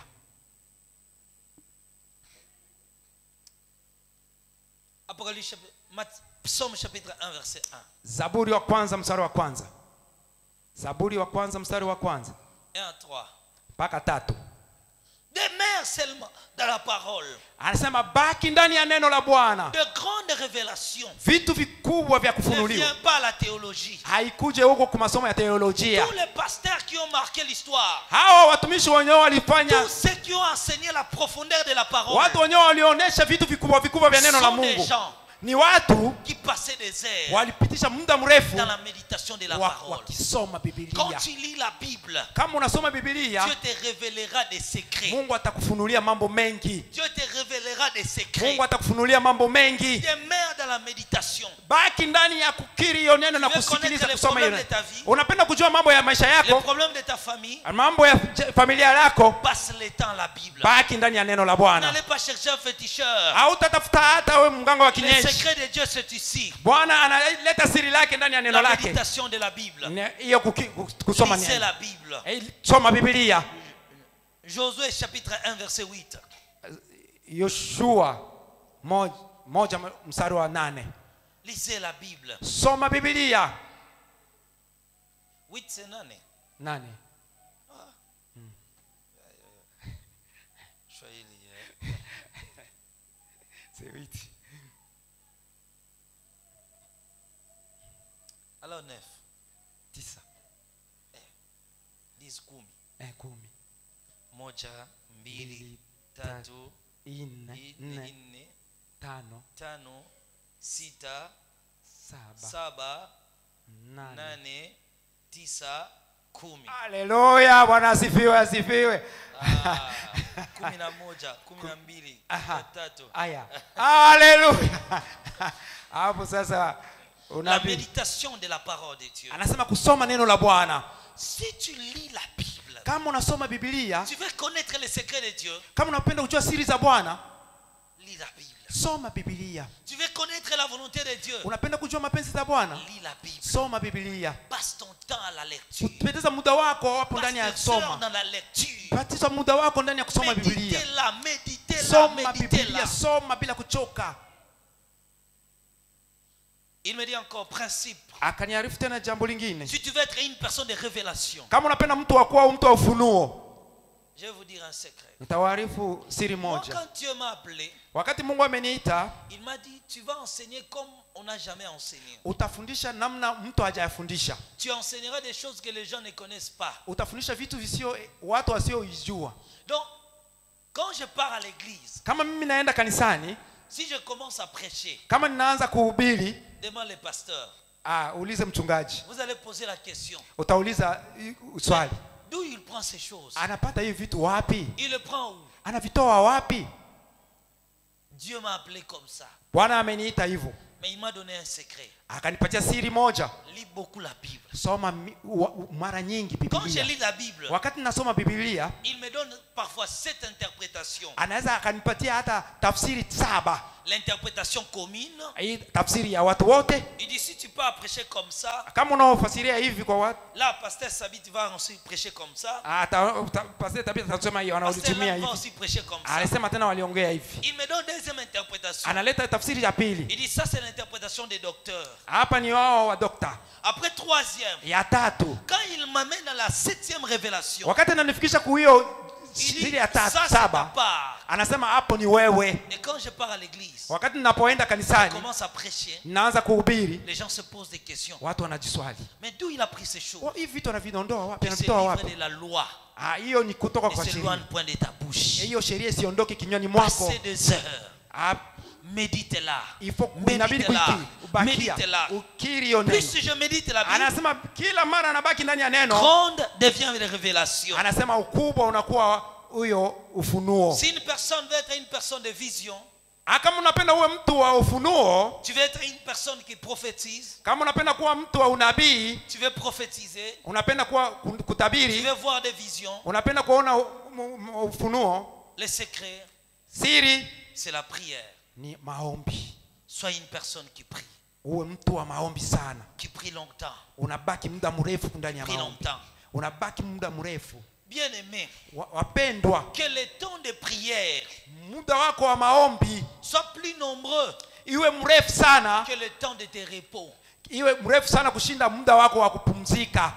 Apocalypse, chapitre- Mat- Psaume chapitre 1, verset 1. zaburi wa kwanza mstari wa kwanza zaburi wa kwanza mstari wa kwanza 1 à 3. mpaka tatu Demeure seulement dans la parole. anasema baki ndani ya neno la bwana De grandes révélations. vitu vikubwa vya Ne kufunuliwa viens pas à la théologie. haikuje huko kwa masomo ya teolojia Tous les pasteurs qui ont marqué l'histoire, hawa watumishi wenyewe walifanya tous ceux qui ont enseigné la profondeur de la parole, watu wenyewe walionyesha vitu vikubwa vikubwa vya neno la sont des mungu gens ni watu qui passaient des heures walipitisha muda mrefu dans la méditation de la wa- parole. wakisoma Quand bibilia tu lis la Bible, kama unasoma bibilia Dieu te révélera des secrets. mungu atakufunulia mambo mengi Dieu te révélera des secrets. mungu atakufunulia mambo mengi Demeure dans la méditation. baki ndani ya kukiri hiyo neno na Tu veux kusikiliza connaître les kusoma hiyo problèmes de ta vie? unapenda kujua mambo ya maisha Les yako problèmes de ta famille, mambo ya j- familia yako passe le temps à la Bible. baki ndani ya neno la bwana N'allez pas chercher un féticheur. hautatafuta hata we mganga wa Les kienyeji secrets de Dieu, c'est ici. bwana analeta siri lake ndani ya neno La lake méditation de la Bible. Ne- hiyo kuki- kus- kusoma Lisez neno la Bible. Eh, soma bibilia Josué chapitre 1 verset 8. yoshua moja, moja mstari wa nane Lisez la Bible. soma bibilia 8 c'est nane. nane Swahili, eh. Alors 9. tisa 10 kumi. eh, kumi Moja, mbili, Mbili, tatu, nne nne, nne nne, tano tano, sita, saba saba, nane nane, tisa, kumi. haleluya bwana asifiwe asifiwe Ah, kumi na moja, kumi na mbili, kumi Aha. na tatu. aya haleluya hapo sasa La unabii méditation de la parole de Dieu. anasema kusoma neno la bwana Si tu lis la Bible, kama unasoma bibilia tu veux connaître les secrets de Dieu, kama unapenda kujua siri za bwana lis la Bible. soma bibilia Tu veux connaître la volonté de Dieu unapenda kujua mapenzi za bwana Lis la Bible. soma bibilia Passe ton temps à la lecture. upoteza muda wako hapo ndani ya Passe tes heures kusoma dans la lecture. patiza muda wako ndani ya kusoma bibilia Méditez-la, méditez-la, soma méditez-la. bibilia soma bila kuchoka Il me dit encore, principe. akaniarifu tena jambo lingine Si tu veux être une personne de révélation, kama unapenda mtu wa kuwa au mtu wa ufunuo je vais vous dire un secret. nitawaarifu siri Moi, moja quand Dieu m'a appelé, wakati mungu ameniita il m'a dit, tu vas enseigner comme on n'a jamais enseigné. utafundisha namna mtu hajayafundisha Tu enseigneras des choses que les gens ne connaissent pas. utafundisha vitu visio watu wasioijua Donc, quand je pars à l'église, kama mimi naenda kanisani si je commence à prêcher kama ninaanza kuhubiri devant les pasteurs, ah, uulize mchungaji vous allez poser la question. utauliza i- swali D'où il prend ces choses anapata hivi vitu wapi Il le prend où anavitoa wapi Dieu m'a appelé comme ça. bwana ameniita hivyo Mais il m'a donné un secret. akanipatia siri moja Lis beaucoup la Bible. soma mi, wa, mara nyingi Quand je bibilia lis la Bible, wakati nasoma bibilia il me donne parfois cette interprétation. anaweza akanipatia hata tafsiri saba L'interprétation commune. hii tafsiri ya watu wote Il dit si tu peux prêcher comme ça, kama unaofasiria hivi kwa watu là, pasteur Sabit va aussi prêcher comme ça. ata- uta- pastor tabia atasema hiyo Pasteur anaulitumia Lam va hivi aussi prêcher comme ça. alisema tena waliongea hivi Il me donne deuxième interprétation. analeta tafsiri ya pili Il dit ça c'est l'interprétation des docteurs. hapa ni wao wa dokta Après troisième, ya tatu quand il m'amène à la septième révélation, wakati ananifikisha kuhiyo il dit siri ya ça tatu c'est ta saba part. anasema hapo ni wewe Et quand je pars à l'église, wakati ninapoenda je kanisani commence à prêcher, naanza kuhubiri les gens se posent des questions. watu wanajiswali Mais d'où il a pris ces choses "Oh, hivi vitu anavidondoa wapi Il s'est anavitoa livré wapi de la loi. Ah, hiyo ni kutoka Ne kwa s'éloigne sheria point de ta bouche. hiyo sheria isiondoke kinywani mwako Passez des heures. Ah, Médite-la. il faut inabidi Médite-la. kuikiri ubakia Médite-la. ukiri hiyo neno Plus je médite la Bible, anasema kila mara anabaki ndani ya neno grande devient une révélation. anasema ukubwa unakuwa huyo ufunuo Si une personne veut être une personne de vision, Ah, kama unapenda uwe mtu wa ufunuo tu veux être une personne qui prophétise, kama unapenda kuwa mtu wa unabii tu veux prophétiser, unapenda kuwa ku- tu kutabiri veux voir des visions, unapenda kuona u- mu- mu- ufunuo les secrets, siri c'est la prière. ni maombi Sois une personne qui prie, uwe mtu wa maombi sana qui prie longtemps, unabaki muda mrefu ndani ya prie maombi longtemps. unabaki muda mrefu Bien aimé, Wa- wapendwa que le temps de prière muda wako wa maombi soit plus nombreux iwe mrefu sana que le temps de tes repos. iwe mrefu sana kushinda muda wako wa kupumzika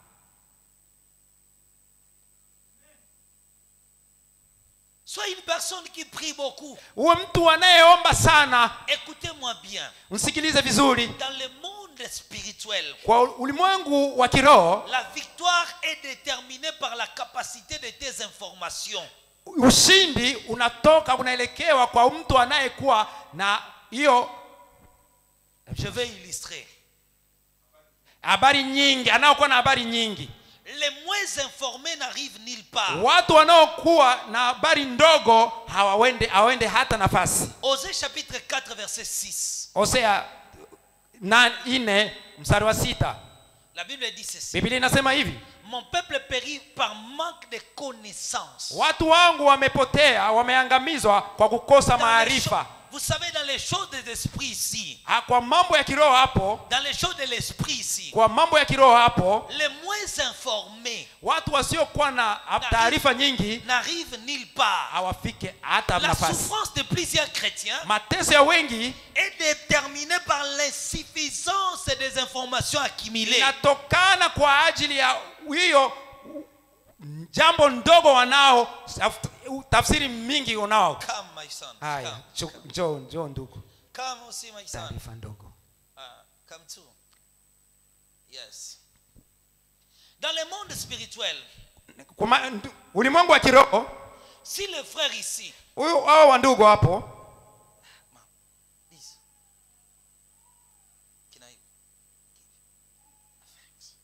Sois une personne qui prie beaucoup. uwe mtu anayeomba sana Écoutez-moi bien. msikilize vizuri Dans le monde spirituel, kwa ulimwengu wa kiroho la victoire est déterminée par la capacité de tes informations. ushindi unatoka unaelekewa kwa mtu anayekuwa na hiyo Je vais illustrer. habari nyingi anayokuwa na habari nyingi Les moins informés n'arrivent nulle part. watu wanaokuwa na habari ndogo hawawende hawende hata nafasi Osée chapitre 4 verset 6. hosea na ine mstari wa sita La Bible dit ceci. biblia inasema hivi Mon peuple périt par manque de connaissances. watu wangu wamepotea wameangamizwa kwa kukosa Dans les maarifa cho- Vous savez, dans les choses des esprits ici, Ah, kwa mambo ya kiroho hapo dans les choses de l'esprit ici, kwa mambo ya kiroho hapo les moins informés watu wasiokuwa na taarifa nyingi n'arrivent nulle part. hawafike hata La nafasi souffrance de plusieurs chrétiens mateso ya wengi est déterminée par l'insuffisance des informations accumulées. inatokana kwa ajili ya hiyo jambo ndogo wanao taf- tafsiri mingi unao Come, my son. haya Come. chu- njoo njoo ndugu Come aussi, my son. taarifa ndogo Ah, come too. Yes. Dans le monde spirituel, Kwa ma- ndu- ulimwengu wa kiroho si le frère ici, huyu hao wa ndugu hapo This. Can I give? Thanks.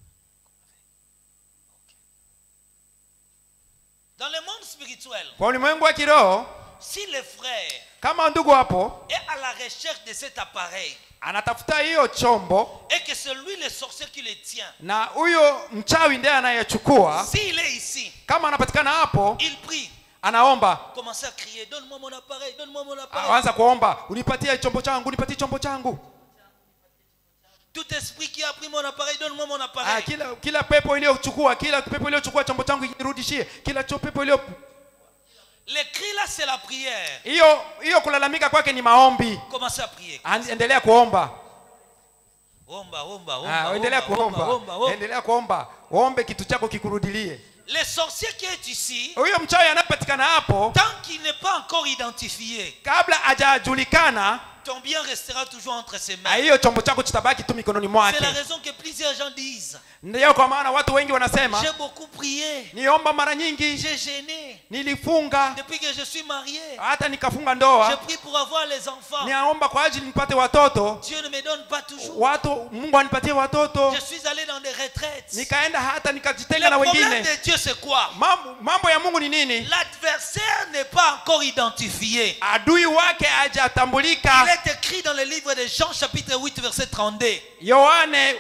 Okay. Dans le monde spirituel, kwa ulimwengu wa kiroho si le frère kama ndugu hapo est à la recherche de cet appareil anatafuta hiyo chombo et que c'est lui le sorcier qui le tient, na huyo mchawi ndiye anayechukua s'il est ici, kama anapatikana hapo il prie, anaomba Commencez à crier, donne-moi mon appareil, donne-moi mon appareil. aanza kuomba unipatie chombo changu unipatie chombo changu Tout esprit qui a pris mon appareil, donne-moi mon ah, appareil. kila kila pepo iliyochukua kila pepo iliyochukua chombo changu irudishie kila cho pepo iliyo Les cris là, c'est la prière. hiyo hiyo kulalamika kwake ni maombi Commencez à prier. An- endelea kuomba Omba, omba, Ah, omba, endelea omba, omba, kuomba omba, omba. endelea kuomba ombe kitu chako kikurudilie Les sorciers qui est ici, huyo mchawi anayepatikana hapo tant qu'il n'est pas encore identifié, kabla hajajulikana ton bien restera toujours entre ses ah, mains. hiyo chombo chako kitabaki tu mikononi C'est mwake la raison que plusieurs gens disent ndiyo kwa maana watu wengi wanasema J'ai beaucoup prié, niomba mara nyingi j'ai gêné. nilifunga Depuis que je suis marié, hata nikafunga je ndoa prie pour avoir les enfants. niaomba kwa ajili nipate watoto Dieu ne me donne pas toujours. watu mungu anipatie watoto Je suis allé dans des retraites. nikaenda hata Le nikajitenga na problème wengine de Dieu, c'est quoi mambo, mambo ya mungu ni nini L'adversaire n'est pas encore identifié. adui wake Il hajatambulika est écrit dans le livre de Jean, chapitre 8, verset 32. yohane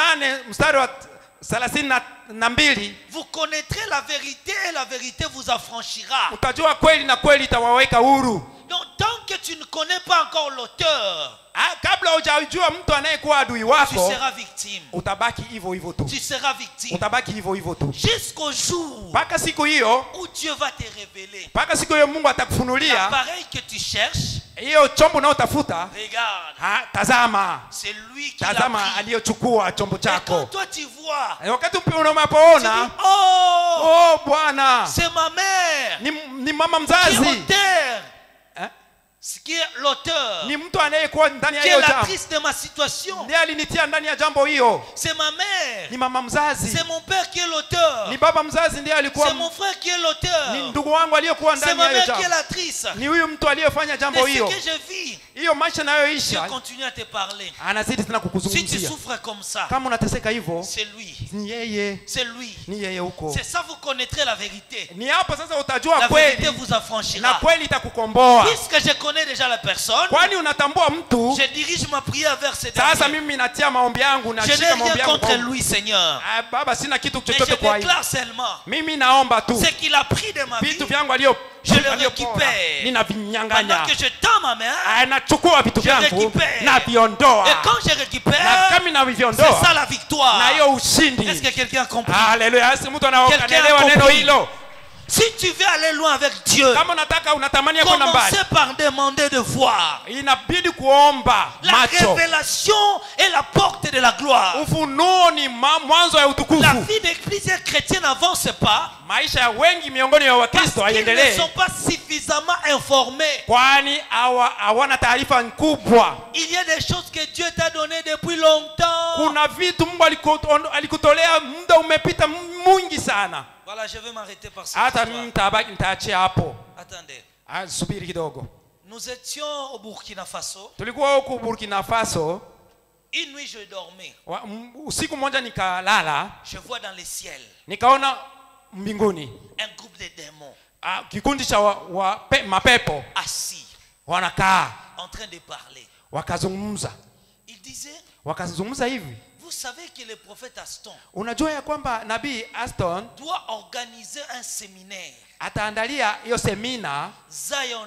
8 mstari wa thelathini na- na mbili Vous connaîtrez la vérité et la vérité vous affranchira. utajua kweli na kweli itawaweka huru Donc, tant que tu ne connais pas encore l'auteur, Ah, kabla hujajua mtu anayekuwa adui tu wako seras victime. utabaki hivyo hivyo tu Tu seras victime. utabaki hivyo hivyo tu Jusqu'au jour mpaka siku hiyo où Dieu va te révéler mpaka siku hiyo mungu atakufunulia l'appareil que tu cherches. hiyo chombo unaotafuta Regarde, ha, tazama c'est lui qui l'a tazama pris. aliyochukua chombo Et quand chako toi tu vois, Na wakati upi tu dis, unapoona oh, oh bwana c'est ma mère ni, ni mama qui est mzazi auteur, eh? ce qui est l'auteur, ni mtu anayekuwa ndani ya qui est hiyo la jambo triste de ma situation. ndiye alinitia ndani ya jambo hiyo C'est ma mère, ni mama mzazi c'est mon père qui est l'auteur, ni baba mzazi ndiye alikuwa c'est mon frère qui est l'auteur, ni ndugu wangu aliyekuwa c'est ndani ma ya hiyo mère qui est jambo l'actrice. ni huyu mtu aliyefanya De jambo ce hiyo que je vis, hiyo maisha Dieu nayoisha continue à te parler. anazidi tena Si tu kukuzungumzia souffres comme ça, kama unateseka hivyo c'est lui, ni yeye c'est lui. ni yeye huko C'est ça, vous connaîtrez la vérité. ni hapo sasa La utajua vérité kweli vous na affranchira. kweli itakukomboa Puisque je connais déjà la personne, kwani unatambua mtu je dirige ma prière vers ces sasa derniers. mimi natia maombi yangu Je n'ai nashika maombi rien yangu contre kwa- lui, Seigneur. Ah, baba sina kitu Mais je chochote kwa hiyo déclare seulement mimi naomba tu ce qu'il a pris de ma vie vitu vyangu alio Je le aliyopora, récupère. pendant ninavinyang'anya que je tends ma main. Ah, nachukua vitu Je vyangu récupère. naviondoa Et quand je na récupère, kama c'est naviondoa ça la victoire. na hiyo Est-ce ushindi que quelqu'un a compris haleluya asi mtu Quelqu'un a anaelewa neno compris. hilo Si tu veux aller loin avec Dieu, kama unataka unatamania kwenda mbali commencez par demander de voir. inabidi kuomba La macho révélation est la porte de la gloire. ufunuo ni ma- mwanzo ya La utukufu vie des chrétiens chrétiens n'avance pas maisha ya wengi miongoni ya parce wakristo qu'ils ne haiendelee sont pas suffisamment informés. kwani hawa- hawana taarifa kubwa Il y a des choses que Dieu t'a données depuis longtemps. kuna vitu mungu alikuto- alikutolea muda umepita mwingi sana Voilà, je vais m'arrêter par ce hata mimi nitabaki nitaachia hapo Attendez. Ah, subiri kidogo Nous étions au Burkina Faso. tulikuwa huku burkina faso Une nuit, je dormais. wa, m- usiku mmoja nikalala Je vois dans le ciel nikaona mbinguni un groupe de démons ah, kikundi cha wa, wa, pe, mapepo assis, wanakaa en train de parler. wakazungumza Il disait, wakazungumza hivi vous savez que le prophète Aston unajua ya kwamba nabii aston doit organiser un séminaire, ataandalia hiyo semina Zion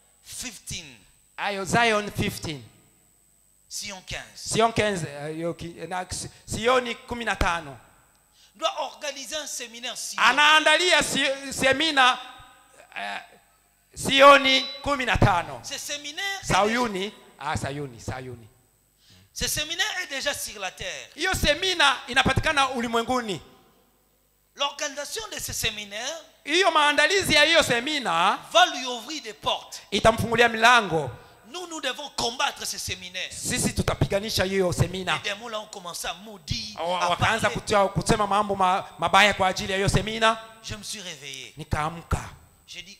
15, ayo zion 15 Sion 15. sion 15 eh, hiyo ki- na si- sioni kumi na tano Doit organiser un séminaire Sion. anaandalia si, semina eh, sioni kumi na tano Ce séminaire, est sayuni ah, sayuni sayuni déjà- ce séminaire est déjà sur la terre. hiyo semina inapatikana ulimwenguni L'organisation de ce séminaire hiyo maandalizi ya hiyo semina va lui ouvrir des portes. itamfungulia milango Nous, nous devons combattre ce séminaire. sisi tutapiganisha hiyo semina Les démons là ont commencé à maudire, Wa- à wakaanza parler. kutia- kusema mambo ma, mabaya kwa ajili ya hiyo semina Je me suis réveillé. nikaamka J'ai dit, oh,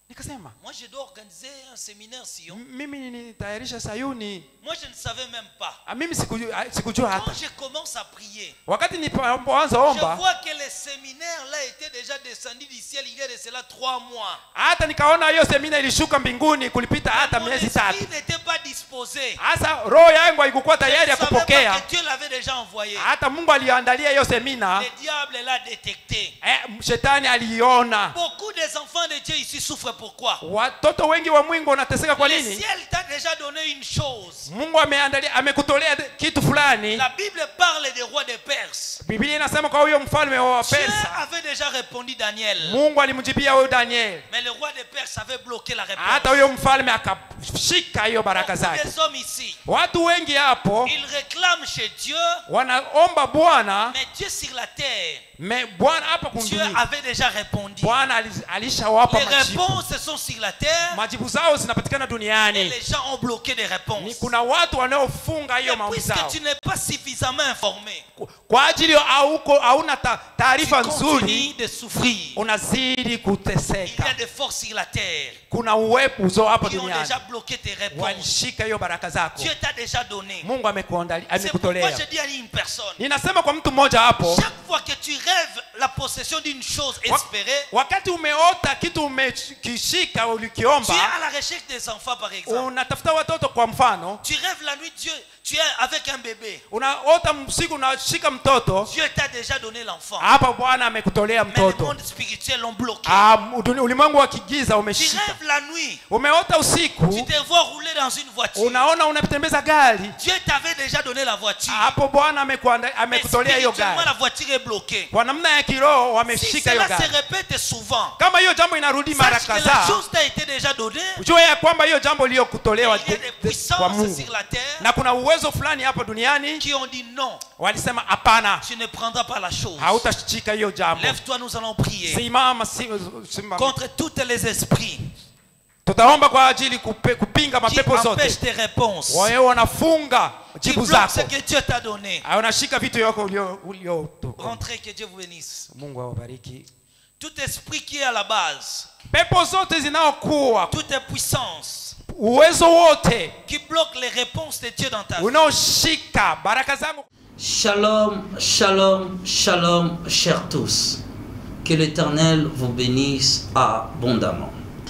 nikasema moi je dois organiser un séminaire Sion. "M- mimi nitayarisha sayuni Moi je ne savais même pas. Ah, mimi sikujua, ah, sikujua hata Quand je commence à prier, wakati nipoanza je omba vois que le séminaire là était déjà descendu du ciel il y a de cela trois mois. hata nikaona hiyo semina ilishuka mbinguni kulipita hata Mon miezi esprit tatu n'était pas disposé. hasa roho yangu haikukuwa Je tayari ne ya savais pas kupokea que Dieu l'avait déjà envoyé. hata mungu aliandalia hiyo semina Le diable l'a détecté. eh, shetani aliiona Beaucoup des enfants de Dieu ici souffrent pourquoi watoto wengi wa mwingi wanateseka kwa Le nini ciel t'a déjà donné une chose. mungu ameandalia amekutolea kitu fulani La Bible parle des rois de Perse. biblia inasema kwa huyo mfalme wa Dieu persa avait déjà répondu Daniel. mungu alimjibia huyo daniel Mais le roi de Perse avait bloqué la hata réponse. huyo mfalme akashika hiyo baraka Beaucoup zake des hommes ici, watu wengi hapo ils réclament chez Dieu, wanaomba bwana mais Dieu sur la terre, me bwana hapa Dieu kunduni avait déjà répondu. bwana ali- alishawapa Les majibu réponses sont sur la terre majibu zao zinapatikana et duniani les gens ont bloqué des ni réponses. kuna watu wanaofunga hiyo Et maombi puisque zao tu n'es pas suffisamment informé, kwa ajili hauko hauna ta- tu taarifa nzuri continues de souffrir. unazidi Il y kuteseka a des forces sur la terre kuna uwepo hapa qui ont duniani déjà bloqué tes réponses. walishika hiyo baraka zako Dieu t'a déjà donné. mungu amekuandali- C'est pourquoi amekutolea je dis à une personne, ninasema kwa mtu mmoja hapo chaque fois que tu rêves la possession d'une chose wa- espérée, wakati umeota kitu umekishika tu es ulikiomba à la recherche des enfants par exemple. unatafuta watoto kwa mfano Tu rêves la nuit, Dieu, tu es avec un bébé. unaota usiku unashika mtoto Dieu t'a déjà donné l'enfant. hapa bwana amekutolea Mais le mtoto monde spirituel l'ont bloqué. Ah, uduni- ulimwengu wa kigiza Tu umeshika rêves la nuit, umeota tu usiku te vois rouler dans une voiture. unaona unatembeza gari Dieu t'avait déjà donné la voiture. hapo bwana amekuanda- Mais amekutolea hiyo spirituellement, gari la voiture est bloquée. kwa namna ya kiroho Si wameshika hiyo cela se gari répète souvent, kama hiyo jambo inarudi mara sache que la kadhaa chose t'a été déjà donnée. ujue ya kwamba hiyo jambo iliyokutolewa Il y a de- des de- kwa puissances mungu sur la terre na kuna uwezo fulani hapa duniani qui ont dit non, walisema hapana tu ne prendras pas la chose. hautashika hiyo jambo Lève-toi, nous allons prier simama si- simama. contre tous les esprits tutaomba kwa ajili kupe, kupinga qui mapepo zote empêchent tes réponses, wawe wanafunga qui jibu bloquent ce zako que Dieu t'a donné. Ah, wanashika vitu yako ulio- ulio Rentrez, que Dieu vous bénisse. mungu awabariki Tout esprit qui est à la base, pepo zote zinaokuwa toutes les puissances uwezo wote qui bloquent les réponses de Dieu dans ta vie, unaoshika baraka zangu Shalom, shalom, shalom, chers tous. Que l'Éternel vous bénisse abondamment.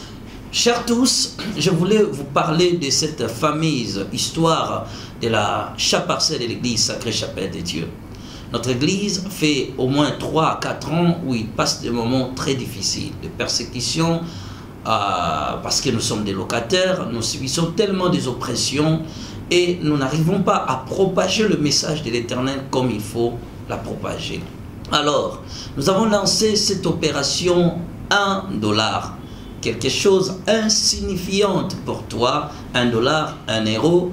Chers tous, je voulais vous parler de cette fameuse histoire de la chaparcelle de l'église Sacrée Chapelle de Dieu. Notre église fait au moins 3 à 4 ans où il passe des moments très difficiles, de persécution, euh, parce que nous sommes des locataires, nous subissons tellement des oppressions et nous n'arrivons pas à propager le message de l'Éternel comme il faut la propager. Alors, nous avons lancé cette opération 1 dollar, quelque chose insignifiante pour toi, 1 dollar, 1 euro,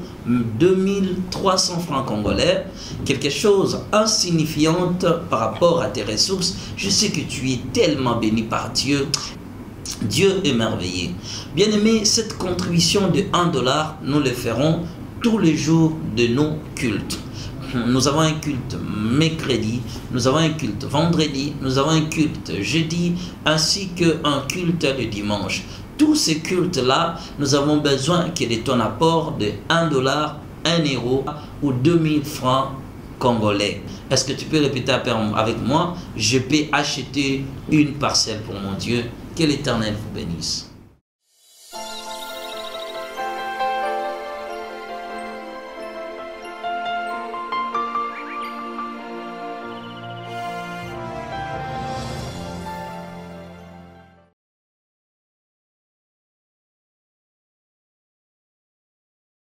2300 francs congolais, quelque chose insignifiante par rapport à tes ressources. Je sais que tu es tellement béni par Dieu. Dieu est merveilleux. Bien-aimé, cette contribution de 1 dollar, nous le ferons tous les jours de nos cultes. Nous avons un culte mercredi, nous avons un culte vendredi, nous avons un culte jeudi, ainsi qu'un culte le dimanche. Tous ces cultes-là, nous avons besoin que de ton apport de 1 dollar, 1 euro ou 2000 francs congolais. Est-ce que tu peux répéter avec moi Je peux acheter une parcelle pour mon Dieu. Que l'Éternel vous bénisse.